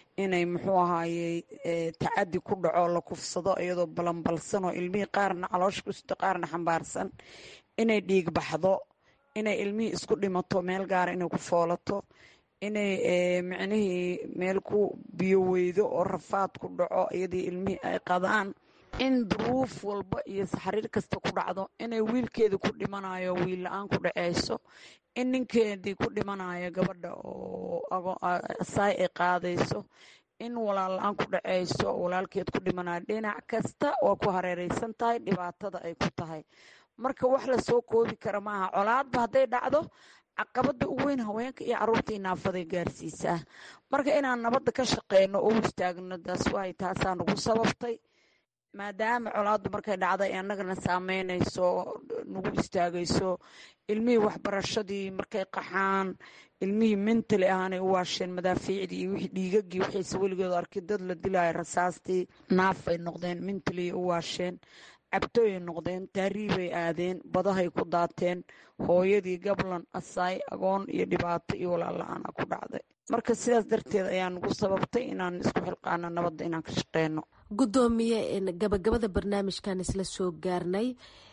inay muxuu ahaaye tacadi ku dhaco la kufsado iyadoo balanbalsanoo ilmihii qaarna caloosha ku sito qaarna xambaarsan inay dhiig baxdo inay ilmihii isku dhimato meel gaara inay ku foolato inay micnihii meel ku biyo weydo oo rafaad ku dhaco iyadii ilmihii ay qadaan in duruuf walba iyo xariir kasta ku dhacdo inay wiilkeedii ku dhimanayo wiil la-aan ku dhaceyso in ninkeedii ku dhimanayo gabadha oo asaay ay qaadayso in walaal la-aan ku dhaceyso walaalkeed ku dhimanayo dhinac kasta waa ku hareereysan tahay dhibaatada ay ku tahay marka wax lasoo koobi kara maaha colaadba hadday dhacdo caqabada ugu weyn haweenka iyo caruurta inaafaday gaarsiisaa marka inaan nabadda ka shaqeyno oo istaagno daas waay taasaa nagu sababtay maadaama colaaddu markay dhacday annagana saameynayso nagu istaagayso ilmihii waxbarashadii markay qaxaan ilmihii mentali ahaanay u waasheen madaafiicdii iyo wixii dhiigagii waxayse weligood arkay dad la dilaayo rasaastii naafay noqdeen mentaliy u waasheen cabtooyay noqdeen taariibay aadeen badahay ku daateen hooyadii gablan asaay agoon iyo dhibaato iyo walaal-la-aana ku dhacday marka sidaas darteed ayaa nagu sababtay inaan isku xilqaano nabadda inaan ka shaqeyno guddoomiye gabagabada barnaamijkan isla soo gaarnay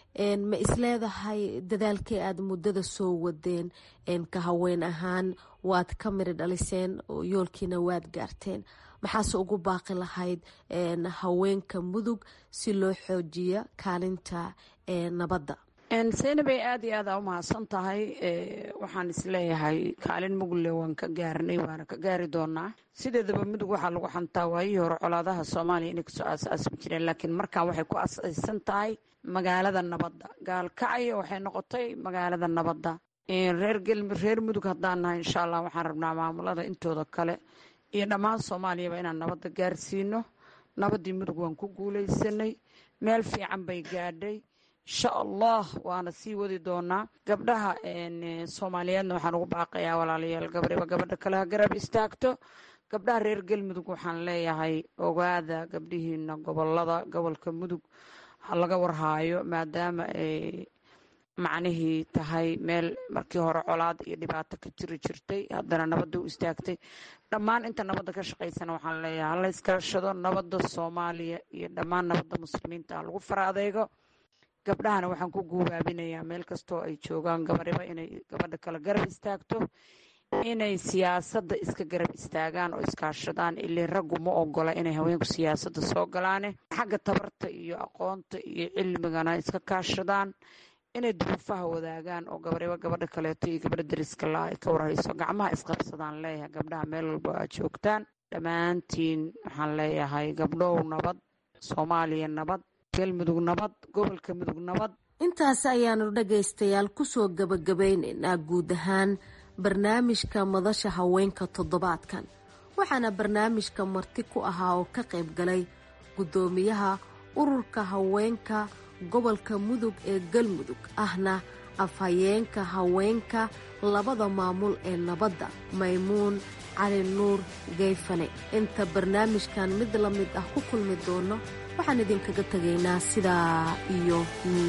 ma isleedahay dadaalkii aada muddada soo wadeen ka haween ahaan waad ka miri dhaliseen oo yoolkiina waad gaarteen maxaase ugu baaqi lahayd haweenka mudug si loo xoojiya kaalinta nabadda seynabay aad iyo aada u mahadsan tahay waxaan isleeyahay kaalin mugle waan ka gaarnay waana ka gaari doonaa sideedaba mudug waxaa lagu xantaa waayihii hore colaadaha soomaaliya inay kasoo aasaasmi jireen laakiin markaan waxay ku asaysan tahay magaalada nabadda gaalkacyo waxay noqotay magaalada nabadda reer reer mudug haddaan nahay insha allah waxaan rabnaa maamulada intooda kale iyo dhammaan soomaaliyaba inaan nabadda gaarsiino nabaddii mudug waan ku guuleysanay meel fiican bay gaadhay insha allah waana sii wadi doonaa gabdhaha soomaaliyeedna waxaan ugu baaqayaa walaalayaal gabriba gabadha kale ha garab istaagto gabdhaha reer galmudug waxaan leeyahay ogaada gabdhihiina gobolada gobolka mudug ha laga warhaayo maadaama ay macnihii tahay meel markii hore colaad iyo dhibaato ka jiri jirtay haddana nabadda u istaagtay dhammaan inta nabadda ka shaqaysana waxaan leeyahay hala iskaashado nabadda soomaaliya iyo dhammaan nabadda muslimiinta ha lagu fara adeego gabdhahana waxaan ku guubaabinayaa meel kastoo ay joogaan gabariba inay gabadha kale garab istaagto inay siyaasadda iska garab istaagaan oo iskaashadaan ilin raggu ma ogola inay haweenku siyaasadda soo galaane xagga tabarta iyo aqoonta iyo cilmigana iska kaashadaan inay duruufaha wadaagaan oo gabariba gabadha kaleeto iyo gabadha dariska la ay ka warhayso gacmaha isqabsadaan leeyahay gabdhaha meel walba aad joogtaan dhammaantiin waxaan leeyahay gabdhow nabad soomaaliya nabad galmudug nabad gobolka mudug nabad intaas ayaanu dhagaystayaal kusoo gabagabaynaynaa guud ahaan barnaamijka madasha haweenka toddobaadkan waxaana barnaamijka marti ku ahaa oo ka qayb galay guddoomiyaha ururka haweenka gobolka mudug ee galmudug ahna afhayeenka haweenka labada maamul ee nabadda maymuun cali nuur geyfane inta barnaamijkan mid la mid ah ku kulmi doono waxaan idinkaga tegaynaa sidaa iyo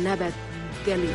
nabadgelyo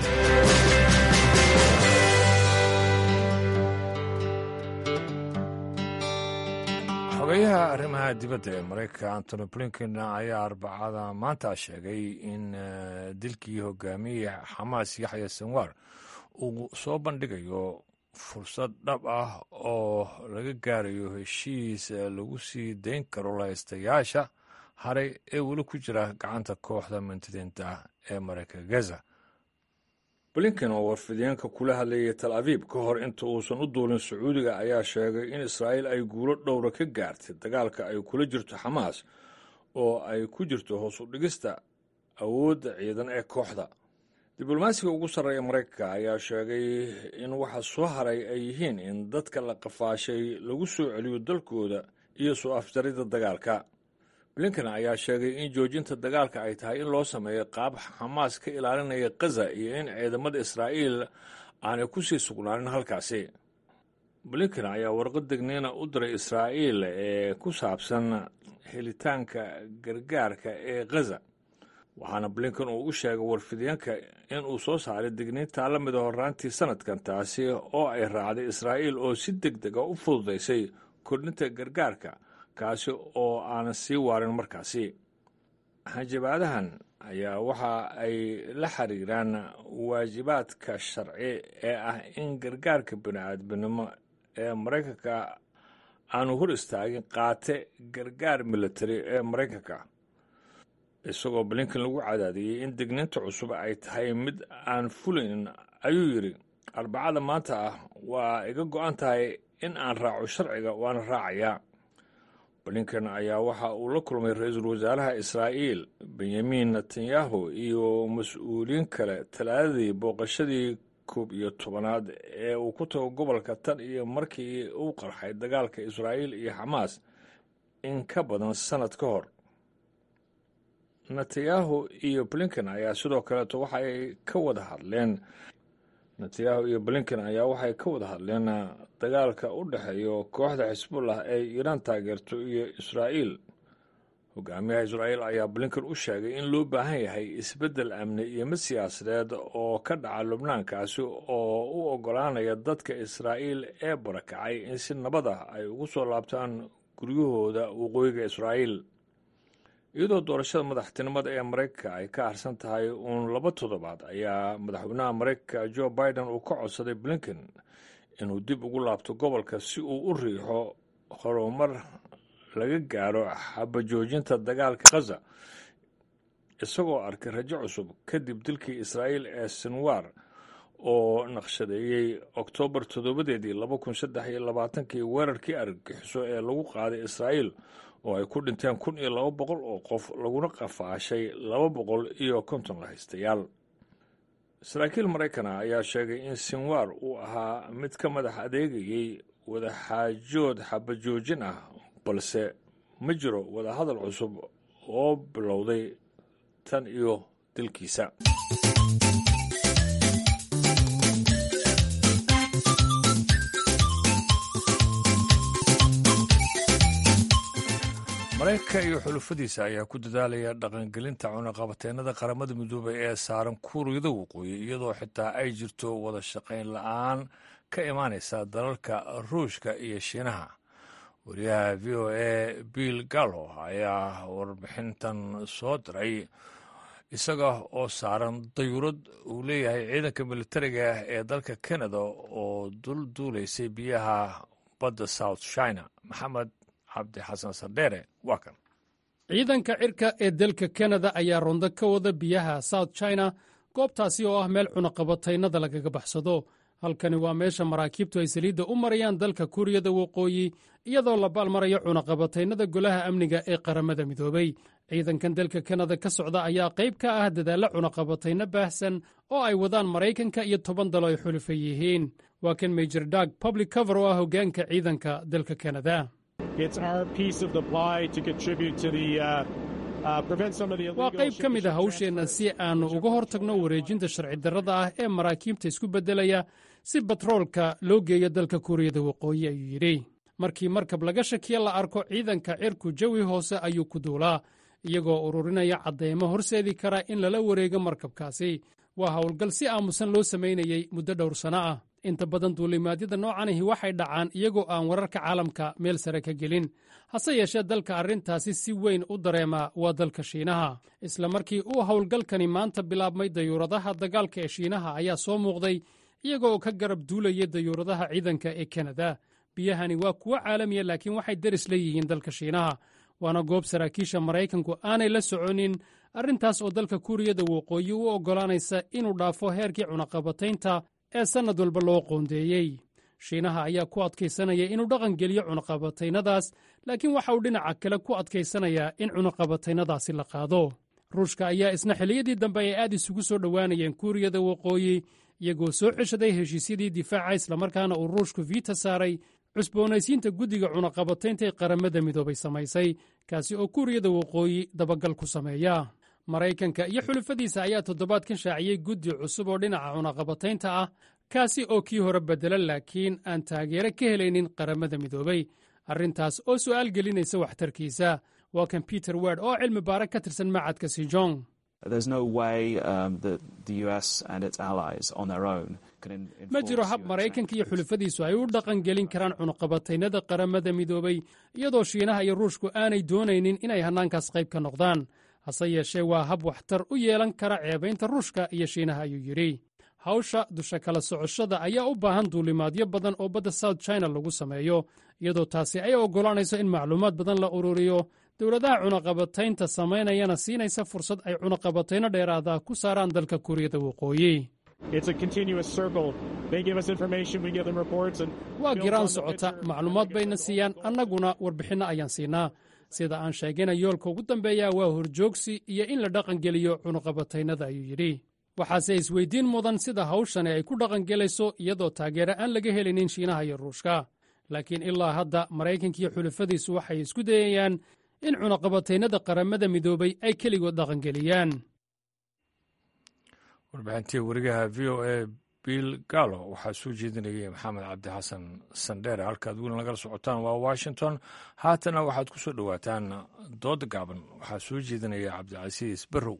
xogayaha arrimaha dibadda ee maraykanka antony blinken ayaa arbacada maanta sheegay in dilkii hogaamiyey xamaas yaxya sanwar uu soo bandhigayo fursad dhab ah oo laga gaarayo heshiis lagu sii dayn karo lahaystayaasha haray ee weli ku jira gacanta kooxda mintidiinta ee maraykanka gaza blinken oo warfideenka kula hadlayay tal abiib ka hor inta uusan u duulin sacuudiga ayaa sheegay in israa'iil ay guulo dhowra ka gaartay dagaalka ay kula jirto xamaas oo ay ku jirto hoos u dhigista awoodda ciidan ee kooxda diblomaasiga ugu sarreeya maraykanka ayaa sheegay in waxa soo haray ay yihiin in dadka la qafaashay lagu soo celiyo dalkooda iyo soo afjaridda dagaalka blinken ayaa sheegay in joojinta dagaalka ay tahay in loo sameeyo qaab xamaas ka ilaalinaya kaza iyo in ciidamada israa'iil aanay ku sii sugnaanin halkaasi blinken ayaa warqad degniina u diray israa'iil ee ku saabsan helitaanka gargaarka ee khaza waxaana blinken uu u sheegay warfideenka in uu soo saaray digniintaa la mida horraantii sanadkan taasi oo ay raacday israa'iil oo si deg deg a u fududaysay kordhinta gargaarka kaasi oo aanan sii waarin markaasi hanjabaadahan ayaa waxa ay la xiriiraan waajibaadka sharci ee ah in gargaarka bini-aadminimo ee maraykanka aanu hor istaagin qaate gargaar militari ee maraykanka isagoo blinken lagu cadaadiyey in digniinta cusub ay tahay mid aan fulayn ayuu yidhi arbacada maanta ah waa iga go-an tahay in aan raaco sharciga waana raacayaa blinken ayaa waxa uu la kulmay ra-iisul wasaaraha israa'iil benyamin netanyahu iyo mas-uuliyiin kale talaadadii booqashadii koob iyo tobanaad ee uu ku tago gobolka tan iyo markii uu qarxay dagaalka israa'iil iyo xamaas in ka badan sannad ka hor netanyahu iyo blinken ayaa sidoo kaleeto waxaay ka wada hadleen netanyahu iyo blinken ayaa waxay ka wada hadleen dagaalka u dhexeeyo kooxda xisbullah ee iiraan taageerto iyo israa'iil hogaamiyaha israa'iil ayaa blinken u sheegay in loo baahan yahay isbeddel amni iyo mid siyaasadeed oo ka dhaca lubnaankaasi oo u oggolaanaya dadka israa'iil ee barakacay in si nabad ah ay ugu soo laabtaan guryahooda waqooyiga israa'iil iyadoo doorashada madaxtinimada ee maraykanka ay ka harsan tahay uun laba toddobaad ayaa madaxweynaha maraykanka jo biden uu ka codsaday blinken inuu dib ugu laabto gobolka si uu u riixo horumar laga gaaro xabajoojinta dagaalka khaza isagoo arkay rajo cusub kadib dilkii israa'iil ee sinwar oo naqshadeeyey oktoobar toddobadeedii laba kun saddex iyo labaatankii weerarkii argagixiso ee lagu qaaday israa'iil oo ay ku dhinteen kun iyo laba boqol oo qof laguna qafaashay laba boqol iyo konton lahaystayaal saraakiil maraykana ayaa sheegay in sinwar uu ahaa mid ka madax adeegayey wadaxaajood xabajoojin ah balse ma jiro wadahadal cusub oo bilowday tan iyo dilkiisa maraykanka iyo xulufadiisa ayaa ku dadaalaya dhaqangelinta cunaqabateennada qaramada midoobay ee saaran kuuriyada waqooyi iyadoo xitaa ay jirto wada shaqayn la-aan ka imaanaysa dalalka ruushka iyo shiinaha wariyaha v o a bill gallo ayaa warbixintan soo diray isaga oo saaran dayuurad uu leeyahay ciidanka militariga ee dalka canada oo dul duulaysay biyaha badda south china maxamed cabdi xasan sardheere waa kan ciidanka cirka ee dalka kanada ayaa rondo ka wada biyaha south china goobtaasi oo ah meel cunaqabataynada lagaga baxsado halkani waa meesha maraakiibtu ay saliidda u marayaan dalka kuuriyada waqooyi iyadoo la baalmarayo cunaqabataynada golaha amniga ee qaramada midoobay ciidankan dalka kanada ka socda ayaa qayb ka ah dadaalla cunaqabatayno baahsan oo ay wadaan maraykanka iyo toban dalo ay xulufan yihiin waa kan major dag public cover oo ah hoggaanka ciidanka dalka kanada waa qayb ka mid a hawsheenna si aannu uga hor tagno wareejinta sharci darrada ah ee maraakiibta isku beddelaya si batroolka loo geeyo dalka kuuriyada waqooyi ayuu yidhi markii markab laga shakiya la arko ciidanka cirku jawi hoose ayuu ku duulaa iyagoo ururinaya caddaymo horseedi kara in lala wareego markabkaasi waa howlgal si aamusan loo samaynayey muddo dhowr sanno ah inta badan duulimaadyada noocanihi waxay dhacaan iyagoo aan wararka caalamka meel sare ka gelin hase yeeshee dalka arrintaasi si weyn u dareema waa dalka shiinaha isla markii uu howlgalkani maanta bilaabmay dayuuradaha dagaalka ee shiinaha ayaa soo muuqday iyagoo ka garab duulaya dayuuradaha ciidanka ee kanada biyahani waa kuwo caalamiya laakiin waxay deris leeyihiin dalka shiinaha waana goob saraakiisha maraykanku aanay la soconin arrintaas oo dalka kuuriyada waqooyi u oggolaanaysa inuu dhaafo heerkii cunaqabataynta ee sannad walba loo qoondeeyey shiinaha ayaa ku adkaysanaya inuu dhaqan geliyo cunaqabataynadaas laakiin waxa uu dhinaca kale ku adkaysanayaa in cunaqabataynadaasi la qaado ruushka ayaa isna xilliyadii dambe ay aad isugu soo dhowaanayeen kuuriyada waqooyi iyagoo soo ceshaday heshiisyadii difaaca islamarkaana uu ruushku viita saaray cusboonaysiinta guddiga cunaqabataynta ee qaramada midoobay samaysay kaasi oo kuuriyada waqooyi dabagal ku sameeya maraykanka iyo xulufadiisa ayaa toddobaadkan shaaciyey guddi cusub oo dhinaca cunaqabataynta ah kaasi oo kii hore beddela laakiin aan taageero ka helaynin qaramada midoobay arrintaas oo su'aal gelinaysa waxtarkiisa waa kan peter ward oo cilmi baara ka tirsan macadka sijong ma jiro hab maraykanka iyo xulafadiisu ay u dhaqangelin karaan cunuqabataynada qaramada midoobay iyadoo shiinaha iyo ruushku aanay doonaynin inay hannaankaas qayb ka noqdaan hase yeeshee waa hab waxtar u yeelan kara ceebaynta ruushka iyo shiinaha ayuu yidhi hawsha dusha kala socoshada ayaa u baahan duulimaadyo badan oo badda south china lagu sameeyo iyadoo taasi ay oggolaanayso in macluumaad badan la ururiyo dowladaha cunaqabataynta samaynayana siinaysa fursad ay cunaqabatayno dheeraada ku saaraan dalka kuuriyada waqooyi waa giraan socota macluumaad bayna siiyaan annaguna warbixinno ayaan siinaa sida aan sheegayna yoolka ugu dambeeya waa horjoogsi iyo in la dhaqangeliyo cunaqabataynada ayuu yidhi waxaase isweydiin mudan sida hawshani ay ku dhaqangelayso iyadoo taageero aan laga helinin shiinaha iyo ruushka laakiin ilaa hadda maraykanka iyo xulafadiisu waxay isku dayayaan in cunaqabataynada qaramada midoobay ay keligood dhaqangeliyaan warbixintii warigaha v o a bill gallo waxaa soo jeedinayay maxamed cabdi xasan sandheere halkaad weli nagala socotaan waa washington haatana waxaad ku soo dhowaataan dooda gaaban waxaa soo jeedinaya cabdicasiis barrow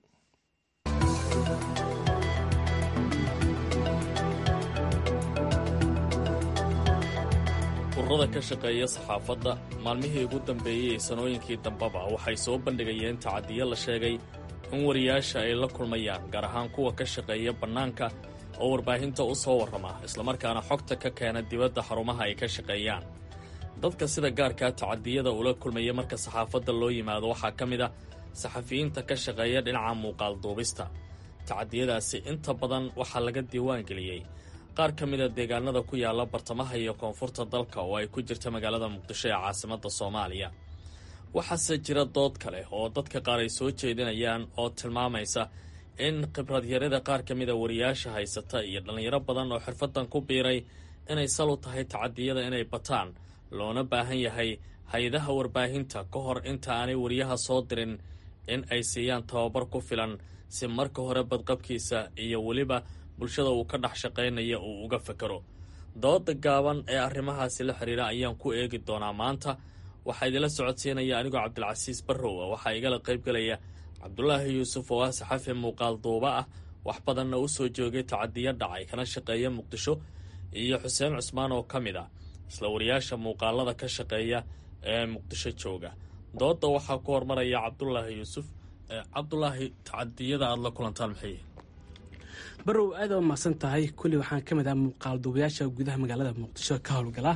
ururada ka shaqeeya saxaafadda maalmihii ugu dambeeyey ee sanooyinkii dambeba waxay soo bandhigayeen tacadiyo la sheegay in wariyaasha ay la kulmayaan gaar ahaan kuwa ka shaqeeya bannaanka oo warbaahinta u soo warrama islamarkaana xogta ka keena dibadda xarumaha ay ka shaqeeyaan dadka sida gaarkaa tacadiyada ula kulmaya marka saxaafadda loo yimaado waxaa ka mid a saxafiyiinta ka shaqeeya dhinaca muuqaal duubista tacadiyadaasi inta badan waxaa laga diiwaangeliyey qaar ka mida deegaanada ku yaala bartamaha iyo koonfurta dalka oo ay ku jirta magaalada muqdisho ee caasimadda soomaaliya waxaase jira dood kale oo dadka qaar ay soo jeedinayaan oo tilmaamaysa in khibradyarada qaar ka mida wariyaasha haysata iyo dhallinyaro badan oo xirfadan ku biiray inay sal u tahay tacadiyada inay bataan loona baahan yahay hay-adaha warbaahinta ka hor inta aanay wariyaha soo dirin in ay siiyaan tababar ku filan si marka hore badqabkiisa iyo weliba bulshada uu ka dhex shaqaynaya uu uga fekero dooda gaaban ee arrimahaasi la xiriira ayaan ku eegi doonaa maanta waxaa idinla socodsiinaya anigoo cabdilcasiis barrow ah waxaa igala qaybgelaya cabdulaahi yuusuf oo ah saxafi muuqaal duuba ah wax badanna u soo joogay tacadiyo dhacay kana shaqeeya muqdisho iyo xuseen cusmaan oo ka mid ah isla wariyaasha muuqaalada ka shaqeeya ee muqdisho jooga dooda waxaa ku hormaraya cabdulaahi yuusuf cabdulaahi tacadiyada aada la kulantaan maxay barow aad u mahadsan tahay kulli waxaan ka mid ah muuqaal duubayaasha gudaha magaalada muqdisho ka howlgala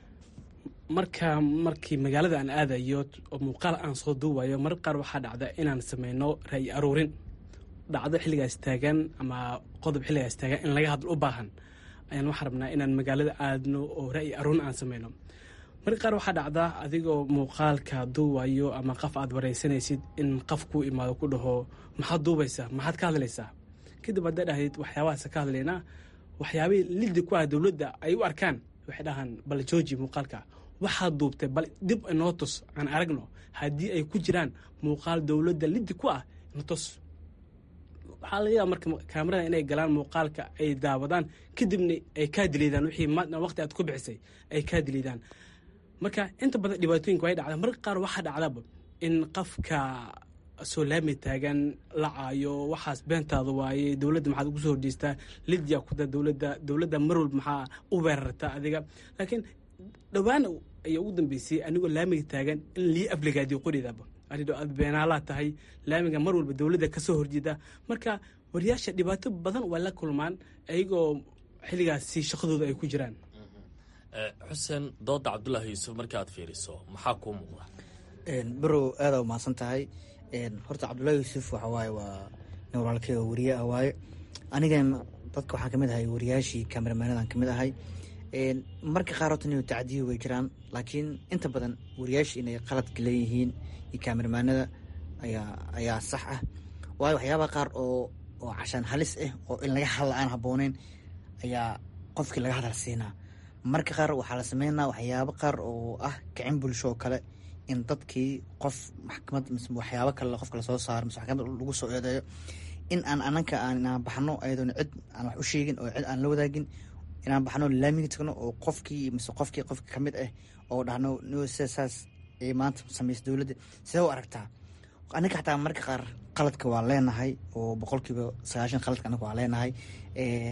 marka markii magaalada aan aadayo oo muuqaal aan soo duubayo marar qaar waxaa dhacda inaan sameyno ra'yi aruurin dhacdo xilligaas taagan ama qodob xilligaas taagan in laga hadlo u baahan ayaan waxaa rabnaa inaan magaalada aadno oo ra'yi aruurin aan sameyno marka qaar waxaa dhacda adigoo muuqaalka duubayo ama qof aad wareysanaysid in qof kuu imaado ku dhaho maxaad duubaysaa maxaad ka hadlaysaa kadib hadday dhahayd waxyaabahaas ka hadlaynaa waxyaabihii liddi ku ah dowladda ay u arkaan waxay dhahaan bal jooji muuqaalka waxaad duubtay bal dib inoo tus aan aragno haddii ay ku jiraan muuqaal dowladda liddi ku ah ina tus waxaa laga yaaba marka kaamarada inay galaan muuqaalka ay daawadaan kadibna ay kaa diliidaan wixii waqti aad ku bixisay ay kaa diliidaan marka inta badan dhibaatooyinka way dhacda marka qaar waxaa dhacdaba in qofka soo laami taagan la caayo waxaas beentaada waaye dowladda maxaad ugu soo horjeestaa lidya kuda dowladda dowladda mar walba maxaa u weerartaa adiga laakiin dhowaan ayaa ugu dambeysay anigoo laamiga taagan in lii afligaadiyo qoridaaba adidho aad beenaalaa tahay laamiga mar walba dowladda ka soo horjeeda marka wariyaasha dhibaato badan waa la kulmaan ayagoo xilligaasi shaqadooda ay ku jiraan xuseen dooda cabdulaahi yuusuf marka aad fiiriso maxaa kuu muuqda barow aadaa umahadsan tahay horta cabdullahi yuusuf waxa waaye waa nin walaalkey oo wariye ah waaye anigan dadka waxaan kamid ahay wariyaashii kameramaanadan kamid ahay marka qaar horta nin tacdiyo way jiraan laakiin inta badan wariyaasha inay qaladka leeyihiin iyo kameramaanada ayaa ayaa sax ah waayo waxyaabaha qaar oo oo cashaan halis ah oo in laga hadla aan habbooneyn ayaa qofkii laga hadal siinaa marka qaar waxaa la sameynaa waxyaabo qaar oo ah kicin bulsho oo kale in dadkii qof maxkamad mise waxyaabo kale qofka lasoo saaro mise maxkamad lagu soo eedeeyo in aan ananka aan inaan baxno ayadoona cid aan wax u sheegin oo cid aan la wadaagin inaan baxno laamiga tagno oo qofkii mise qofkii qofka kamid ah oo dhahno no sida saas ay maanta samaysa dowladda sidee u aragtaa anaga xataa marka qaar qaladka waa leenahay oo boqolkiiba sagaashan qaladka anaga waa leenahay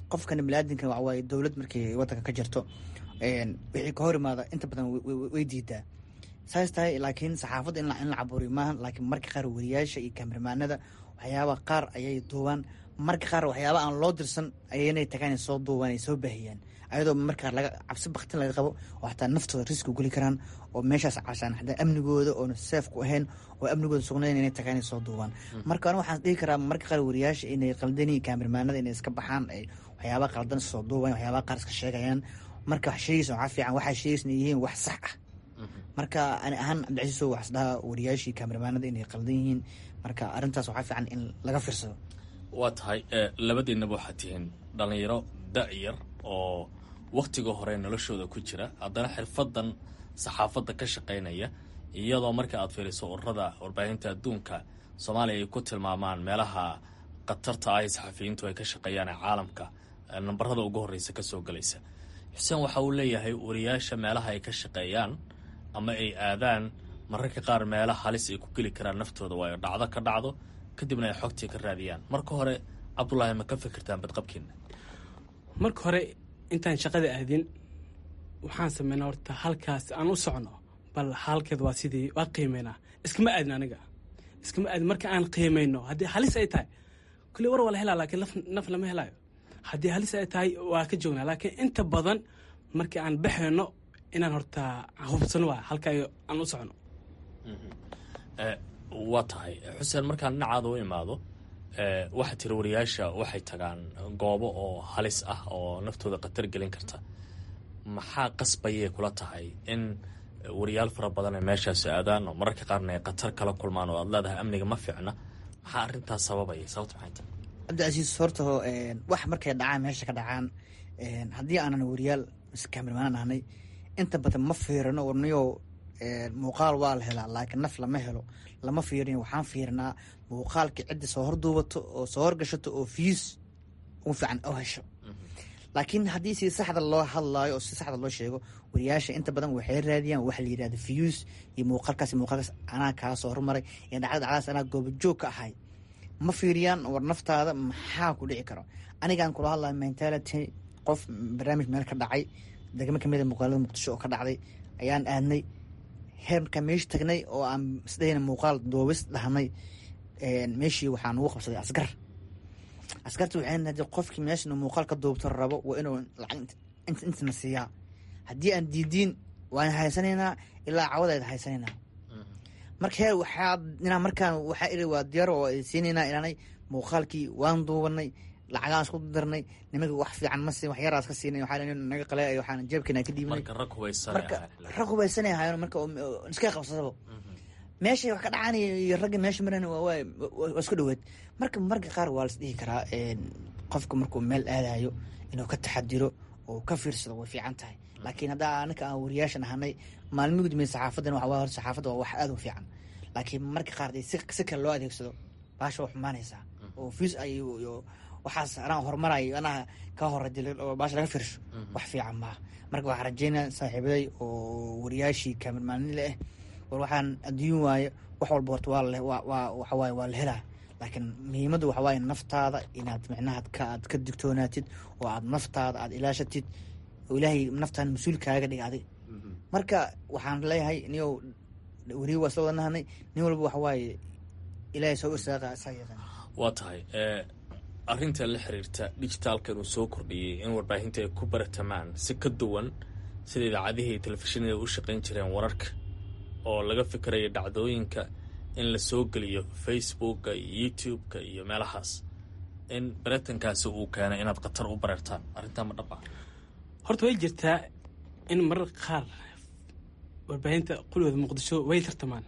qofkana biniaadinka waxa waaye dowlad markay wadanka ka jirto wixii ka hor imaada inta badan way diidaa saas tahay laakiin saxaafadda in la caburiyo maaha laakiin marka qaar wariyaasha iyo kameramaanada waxyaaba qaar ayay duubaan marka qaar waxyaaba aan loo dirsan ayaynay tagaan soo duubaan ay soo baahiyaan ayadoo markaa laga cabsi baktin laga qabo oo xataa naftooda riski geli karaan oo meeshaas cashaan xataa amnigooda oona seef ku ahayn oo amnigooda sugnayn inay tagaan soo duubaan marka aniga waxaan dhihi karaa marka qaar wariyaasha inay qaldani kameramaanada inay iska baxaan ay waxyaaba qaldan soo duubaan waxyaaba qaar iska sheegayaan marka wax sheegaysa waxaa fiican waxaa sheegaysa yihiin wax sax ah marka ani ahaan cabdicasiiso waxas dhahaa wariyaashii kameramaanada inay qaldan yihiin marka arrintaas waxaa fiican in laga fiirsado waa tahay labadiinaba waxaad tihiin dhallinyaro da-yar oo wakhtiga hore noloshooda ku jira haddana xirfadan saxaafadda ka shaqaynaya iyadoo marka aad fiiriso ururada warbaahinta adduunka soomaaliya ay ku tilmaamaan meelaha khatarta ah ee saxafiyiintu ay ka shaqeeyaan ee caalamka nambarada ugu horreysa ka soo gelaysa xuseen waxa uu leeyahay wariyaasha meelaha ay ka shaqeeyaan ama ay aadaan mararka qaar meela halis ay ku geli karaan naftooda waayo dhacdo ka dhacdo kadibna ay xogtii ka raadiyaan marka hore cabdulaahi ma ka fikirtaan badqabkiina marka hore intaan shaqada aadin waxaan sameynaa horta halkaas aan u socno bal halkeed waa sidii waa qiimeynaa iskama aadin aniga iskama aadin marka aan qiimayno haddii halis ay tahay kulli war waa la helaa laakiin naf lama helaayo haddii halis ay tahay waa ka joognaa laakiin inta badan markii aan baxayno inaan horta hubsano waa halka aan u socno waa tahay xuseen markaan dhinacaada u imaado waxaa tiri wariyaasha waxay tagaan goobo oo halis ah oo naftooda khatar gelin karta maxaa qasbayay kula tahay in wariyaal fara badan ay meeshaasi aadaan oo mararka qaarna ay khatar kala kulmaan oo aad leedahay amniga ma fiicna maxaa arrintaas sababaya sababta maxay tahay cabdicasiis horta wax markay dhacaan meesha ka dhacaan haddii aanan wariyaal mise kamermaan ahnay inta badan ma fiirino warniyo muuqaal waa la helaa laakiin naf lama helo lama fiirin waxaan fiirinaa muuqaalkii cidda soo horduubato oo soo horgashato oo fiis ugu fiican oo hesho laakiin haddii si saxda loo hadlaayo oo si saxda loo sheego wariyaasha inta badan waxay raadiyaan waxa la yidhahda fiyuus iyo muuqaalkaas muuqaalkaas anaa kaa soo hormaray iyo dhacda dhacdaas anaa goobajoog ka ahay ma fiiriyaan war naftaada maxaa ku dhici karo anigaan kula hadlaya mentality qof barnaamij meel ka dhacay degmo kamida muuqaalada muqdisho oo ka dhacday ayaan aadnay heer markaa meesha tagnay oo aan isdhahayna muuqaal doobis dhahnay meeshii waxaa nugu qabsaday asgar askarta waxay hadii qofkii meeshan muuqaal ka duubto rabo waa inuu lacag intana siiyaa haddii aan diidiin waan haysanaynaa ilaa cawadeed haysanaynaa marka heer waxaa inaa markaan waxaa iri waa diyaar oo siinaynaa ilaanay muuqaalkii waan duubanay lacagaan isku darnay nimanka wax fiican ma siin wax yaraas ka siinay waxaa naga qalay waxaan jeebkeena ka dhiibnay marka rag hubaysan marka rag hubaysanay ahaayeen marka iska qabsadaba meeshay wax ka dhacaan iyo ragga meesha maran waa isku dhoweed marka marka qaar waa las dhihi karaa qofka markuu meel aadayo inuu ka taxadiro oo ka fiirsado way fiican tahay laakiin haddaa anaka aan wariyaashan ahanay maalmi gudmay saxaafadan waxa waa hor saxaafadda waa wax aad u fiican laakiin marka qaar dee si kale loo adeegsado baasha waa xumaanaysaa oo fiis ay waxaas anaa horumarayo anaa ka hore dilin oo baasha laga fiirsho wax fiican maaha marka waxaan rajeynaya saaxiibaday oo wariyaashii kamermaanile ah war waxaan adduun waaye wax walba horta waa le waa waxawaaye waa la helaa laakiin muhiimaddu waxa waaye naftaada inaad micnaha ka aad ka digtoonaatid oo aad naftaada aad ilaashatid oo ilaahay naftaan mas-uul kaaga dhig adig marka waxaan leeyahay niyow weriye waa isla wadanahanay nin walba waxa waaye ilaahay soo irsaaqa isaa yaqaan waa tahay arrinta la xiriirta digitaalka inuu soo kordhiyey in warbaahinta ay ku baratamaan si ka duwan sida idaacadihii iyo telefishinada u shaqayn jireen wararka oo laga fikirayo dhacdooyinka in la soo geliyo facebooka iyo youtube-ka iyo meelahaas in baratankaasi uu keenay inaad khatar u bareertaan arrintaa ma dhab ah horta way jirtaa in marar qaar warbaahinta qulooda muqdisho way tartamaan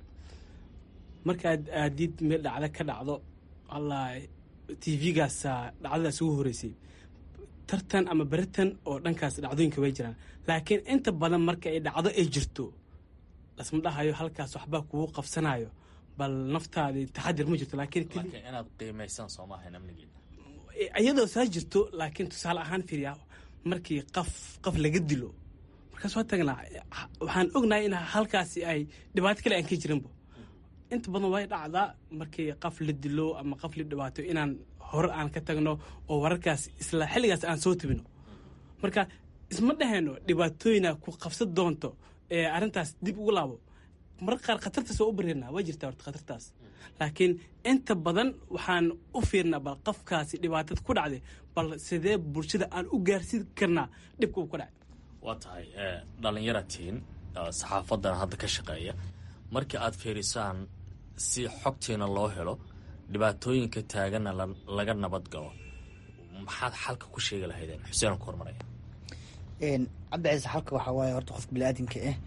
markaad aadid meel dhacda ka dhacdo alla t v-gaasa dhacdadaas ugu horeysay tartan ama beritan oo dhankaas dhacdooyinka way jiraan laakiin inta badan marka ay dhacdo ay jirto lasma dhahayo halkaas waxbaa kugu qabsanayo bal naftaadi taxadir ma jirto laakiin inaad qiimaysaan soomaahan amnigeena iyadoo saa jirto laakiin tusaale ahaan fiiriya markii qaf qaf laga dilo markaas waa tagnaa waxaan ognahay in halkaasi ay dhibaato kale aan ka jirinbo inta badan way dhacdaa markii qaf la dilo ama qaf la dhibaato inaan hore aan ka tagno oo wararkaas isla xilligaas aan soo tebino marka isma dhahayno dhibaatooyina ku qabsan doonto ee arrintaas dib ugu laabo mararka qaar khatartaas waa u bareernaa waa jirtaa horta khatartaas laakiin inta badan waxaan u fiirnaa bal qofkaasi dhibaatada ku dhacday bal sidee bulshada aan u gaarsiin karnaa dhibka uu ku dhacay waa tahay dhallinyaratiin saxaafadan hadda ka shaqeeya markii aad fiirisaan si xogtiina loo helo dhibaatooyinka taaganna laga nabad galo maxaad xalka ku sheegi lahaydeen xuseen ku hormaraya cabdiciise xalka waxaa waaye horta qofka biniaadamka ah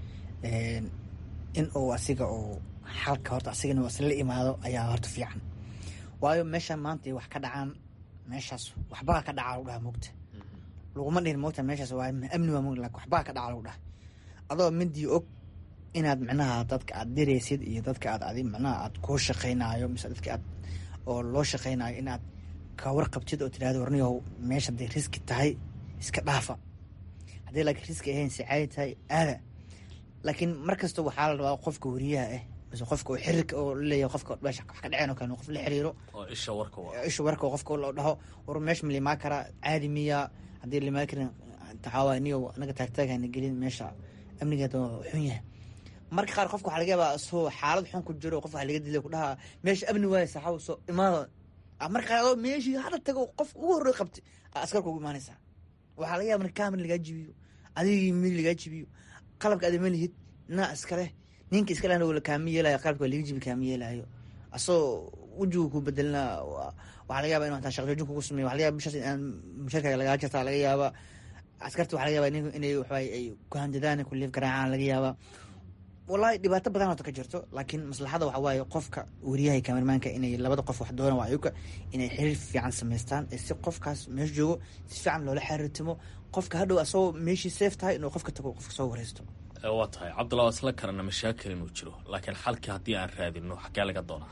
in uu asiga uu xalka horta asigana isla imaado ayaa horta fiican waayo meeshaan maanta ay wax ka dhacaan meeshaas waxbaa ka dhaca lagu dhaha mogta laguma dhihin mogta meeshaas waa amni waa mog lakin waxbaa ka dhaca lagu dhaha adoo midii og inaad micnaha dadka aad diraysid iyo dadka aad adi micnaha aad kuu shaqaynaayo mise dadka aad oo loo shaqaynaayo inaad ka warqabtid oo tirahdo warniyow meesha hadday riski tahay iska dhaafa haddii laakiin riski ahayn si caadi tahay aada laakiin mar kasta waxaa la rabaa qofka wariyaha ah mise qofka oo xiriirka oo laleeyahay qofka meesha wax ka dhaceen oo kale qof la xiriiro oo isha warka isha warka qofka loo dhaho war meesha ma limaa karaa caadi miya haddii limaa karin taxaawaa niyo anaga taagtaagana gelin meesha amnigeeda xun yahay marka qaar qofka waxaa laga yaabaa soo xaalad xun ku jiro qof waxa laga dilay ku dhahaa meesha amni waaye saxaawo soo imaada marka qaar adoo meeshii hadda tago qofka ugu horrey qabtay askarka ugu imaanaysaa waxaa laga yaaba kaamir lagaa jibiyo adigii mid lagaa jibiyo qalabka adama lihid naa iskale ninka iska lehna la kaami yeelayo qalabka waa laga jibi kaami yeelayo asagoo wejigu ku bedelna waxaa laga yaba inu hataa shaqjoojin kugu sameyo waxa laga yaba bishaas inaan musharkaaga lagaa jartaa laga yaaba askarta waxa laga yaba inay waxaay ay ku handadaan ku liif garaacaan laga yaaba wallahi dhibaato badan horta ka jirto laakiin maslaxada waxa waaye qofka wariyaha kamermaanka inay labada qof wax doonaan waa ayuka inay xiriir fiican samaystaan ee si qofkaas meesha joogo si fiican loola xiriirtimo qofka hadhow asagoo meeshii safe tahay inuu qofka tago qofka soo wareysto waa tahay cabdullah waa isla karana mashaakil inuu jiro laakiin xalkii haddii aan raadino xagee laga doonaa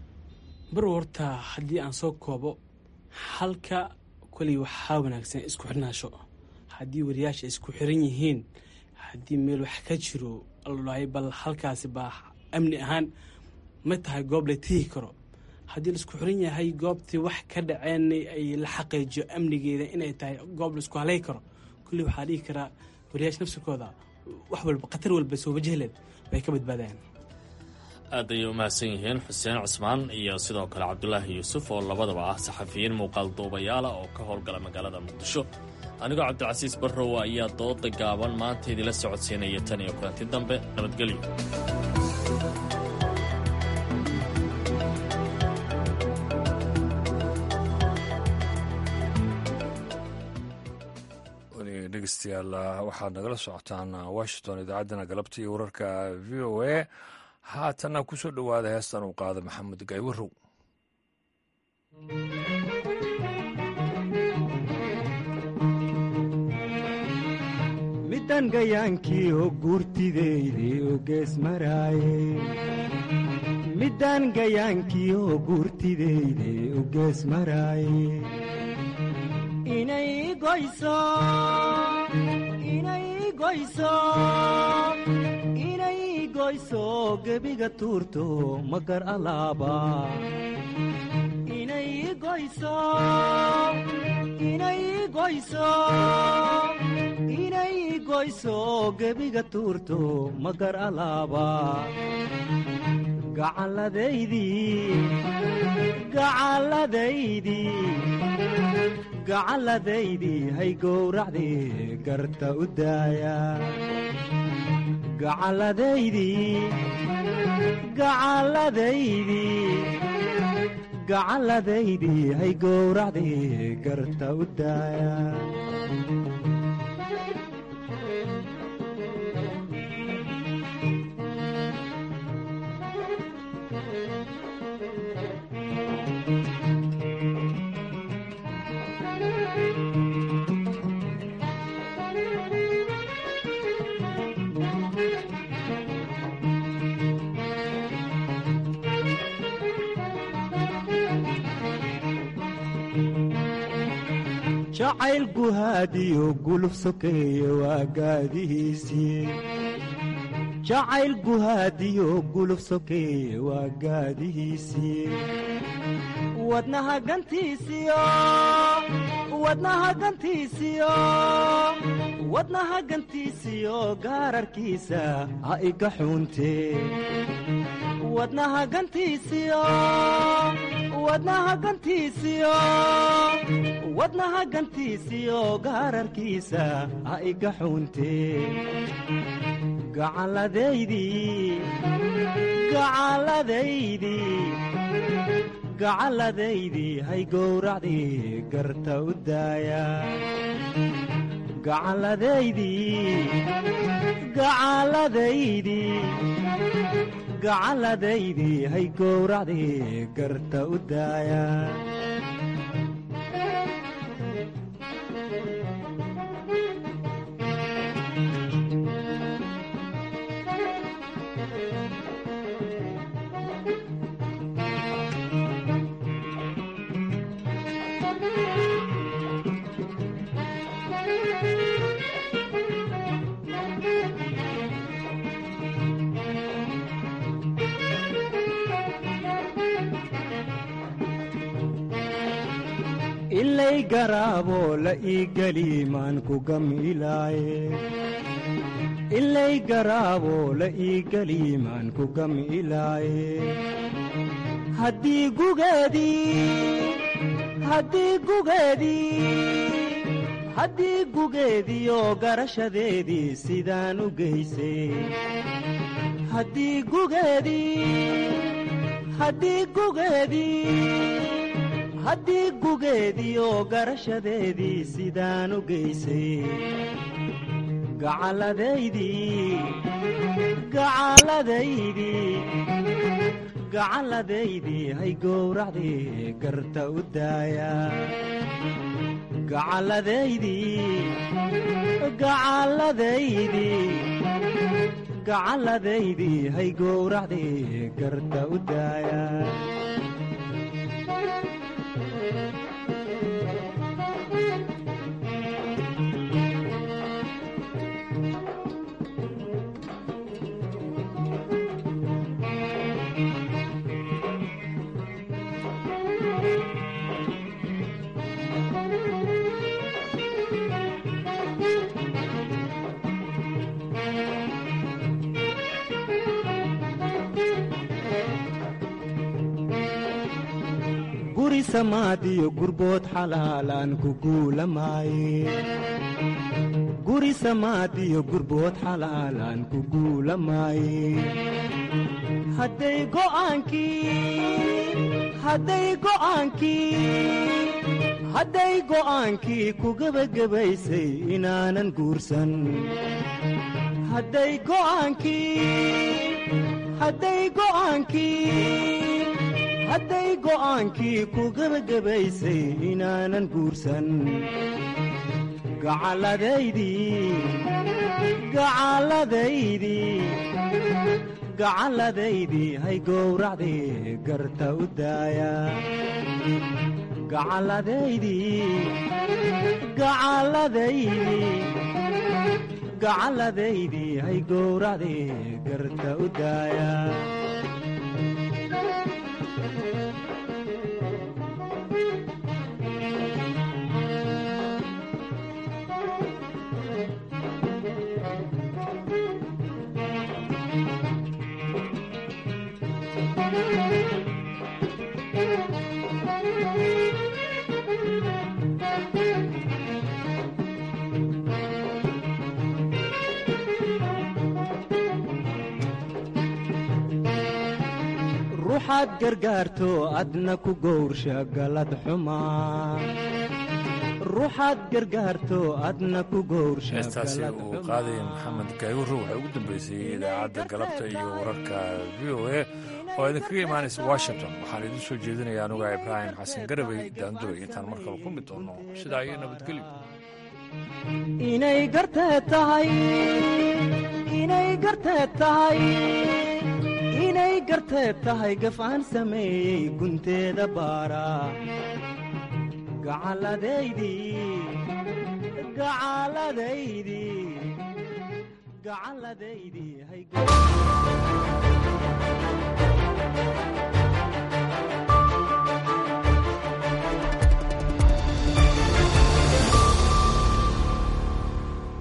bar horta haddii aan soo koobo halka koley waxaa wanaagsan isku xirnaasho haddii wariyaasha isku xiran yihiin haddii meel wax ka jiro alay bal halkaasi baa amni ahaan ma tahay goob la tihi karo haddii laisku xiran yahay goobtii wax ka dhaceen ay la xaqiijiyo amnigeeda inay tahay goob laisku halay karo kulli waxaa dhihi karaa wariyaasha nafsikooda wax walba khatar walba soo wajahleed way ka badbaadayaan aad ayay u mahadsan yihiin xuseen cusmaan iyo sidoo kale cabdulaahi yuusuf oo labadaba ah saxafiyiin muuqaal duubayaala oo ka howlgala magaalada muqdisho anigoo cabdilcasiis barrow ayaa dooda gaaban maanta idila socodsiinaya tan iyo kulanti dambe nabadgelyo dhegeystayaal waxaad nagala socotaan washington idaacaddana galabta iyo wararka v o a haatana ku soo dhowaada heestan uu qaada maxamed gaywarow midan gayaankii oo guurtideyde oo gees maraaye midan gayaankii oo guurtideyde oo gees maraaye inay goyso inay goyso inay goyso gebiga tuurto magar alaaba inay goyso inay goyso inay goyso gebiga tuurto magar alaaba gacalladaydii gacalladaydii gacalladaydii hay gowracdii garta u daaya gacalladaydii gacalladaydii gacalladaydii hay gowracdii garta u daaya jacayl guhaadiyo guluf sokeeye waa gaadihiisii jacayl guhaadiyo guluf sokeeye waa gaadihiisii wadnaha gantiisiyo wadnaha gantiisiyo wadnaha gantiisiyo gaararkiisa ha iga xuuntee wadnaha gantiisiyo wadnaha gantiisiyo wadnaha gantiisiyo gaararkiisa ha iga xuuntee gacalladaydii gacalladaydii gacalladaydii hay gowracdii garta u daaya gacalladaydii gacalladaydii gacalladaydii hay gowracdii garta u daaya ilay garaaboo la ii geli maan ku gamilaaye ilay garaaboo la ii geli maan ku gamilaaye haddii gugeedii haddii gugeedii haddii gugeediyo garashadeedii sidaan u geysay haddii gugeedii haddii gugeedii haddii gugeediyo garashadeedii sidaan u geysay gacalladaydii gacalladaydii gacalladaydii hay gowracdii garta u daaya gacalladaydii gacalladaydii gacalladaydii hay gowracdii garta u daaya guri samaadiyo gurbood xalaalaan ku guulamaaye guri samaadiyo gurbood xalaalaan ku guulamaaye hadday go'aankii hadday go'aankii hadday go'aankii ku gebagabaysay inaanan guursan hadday go'aankii hadday go'aankii hadday go'aankii ku gebagabaysay inaanan guursan gacalladaydii gacalladaydii gacalladaydii hay gowracdii garta u daaya gacalladaydii gacalladaydii gacalladaydii hay gowracdii garta u daaya ruuxaad gargaarto adna ku gowrsha galad xumaa ruuxaad gargaarto adna ku gowrsha heestaasi uu qaadaya maxamed gaayuro waxay ugu dambeysay idaacadda galabta iyo wararka v o a oo idinkaga imaanaysa washington waxaan idiin soo jeedinaya anuga ibraahim xasan garabey daanduray intaan mar kale ku mid doonno sidaa iyo nabadgelyo inay garteed tahay inay garteed tahay inay garteed tahay gaf aan sameeyey gunteeda baara gacalladaydii gacalladaydii gacalladaydii hay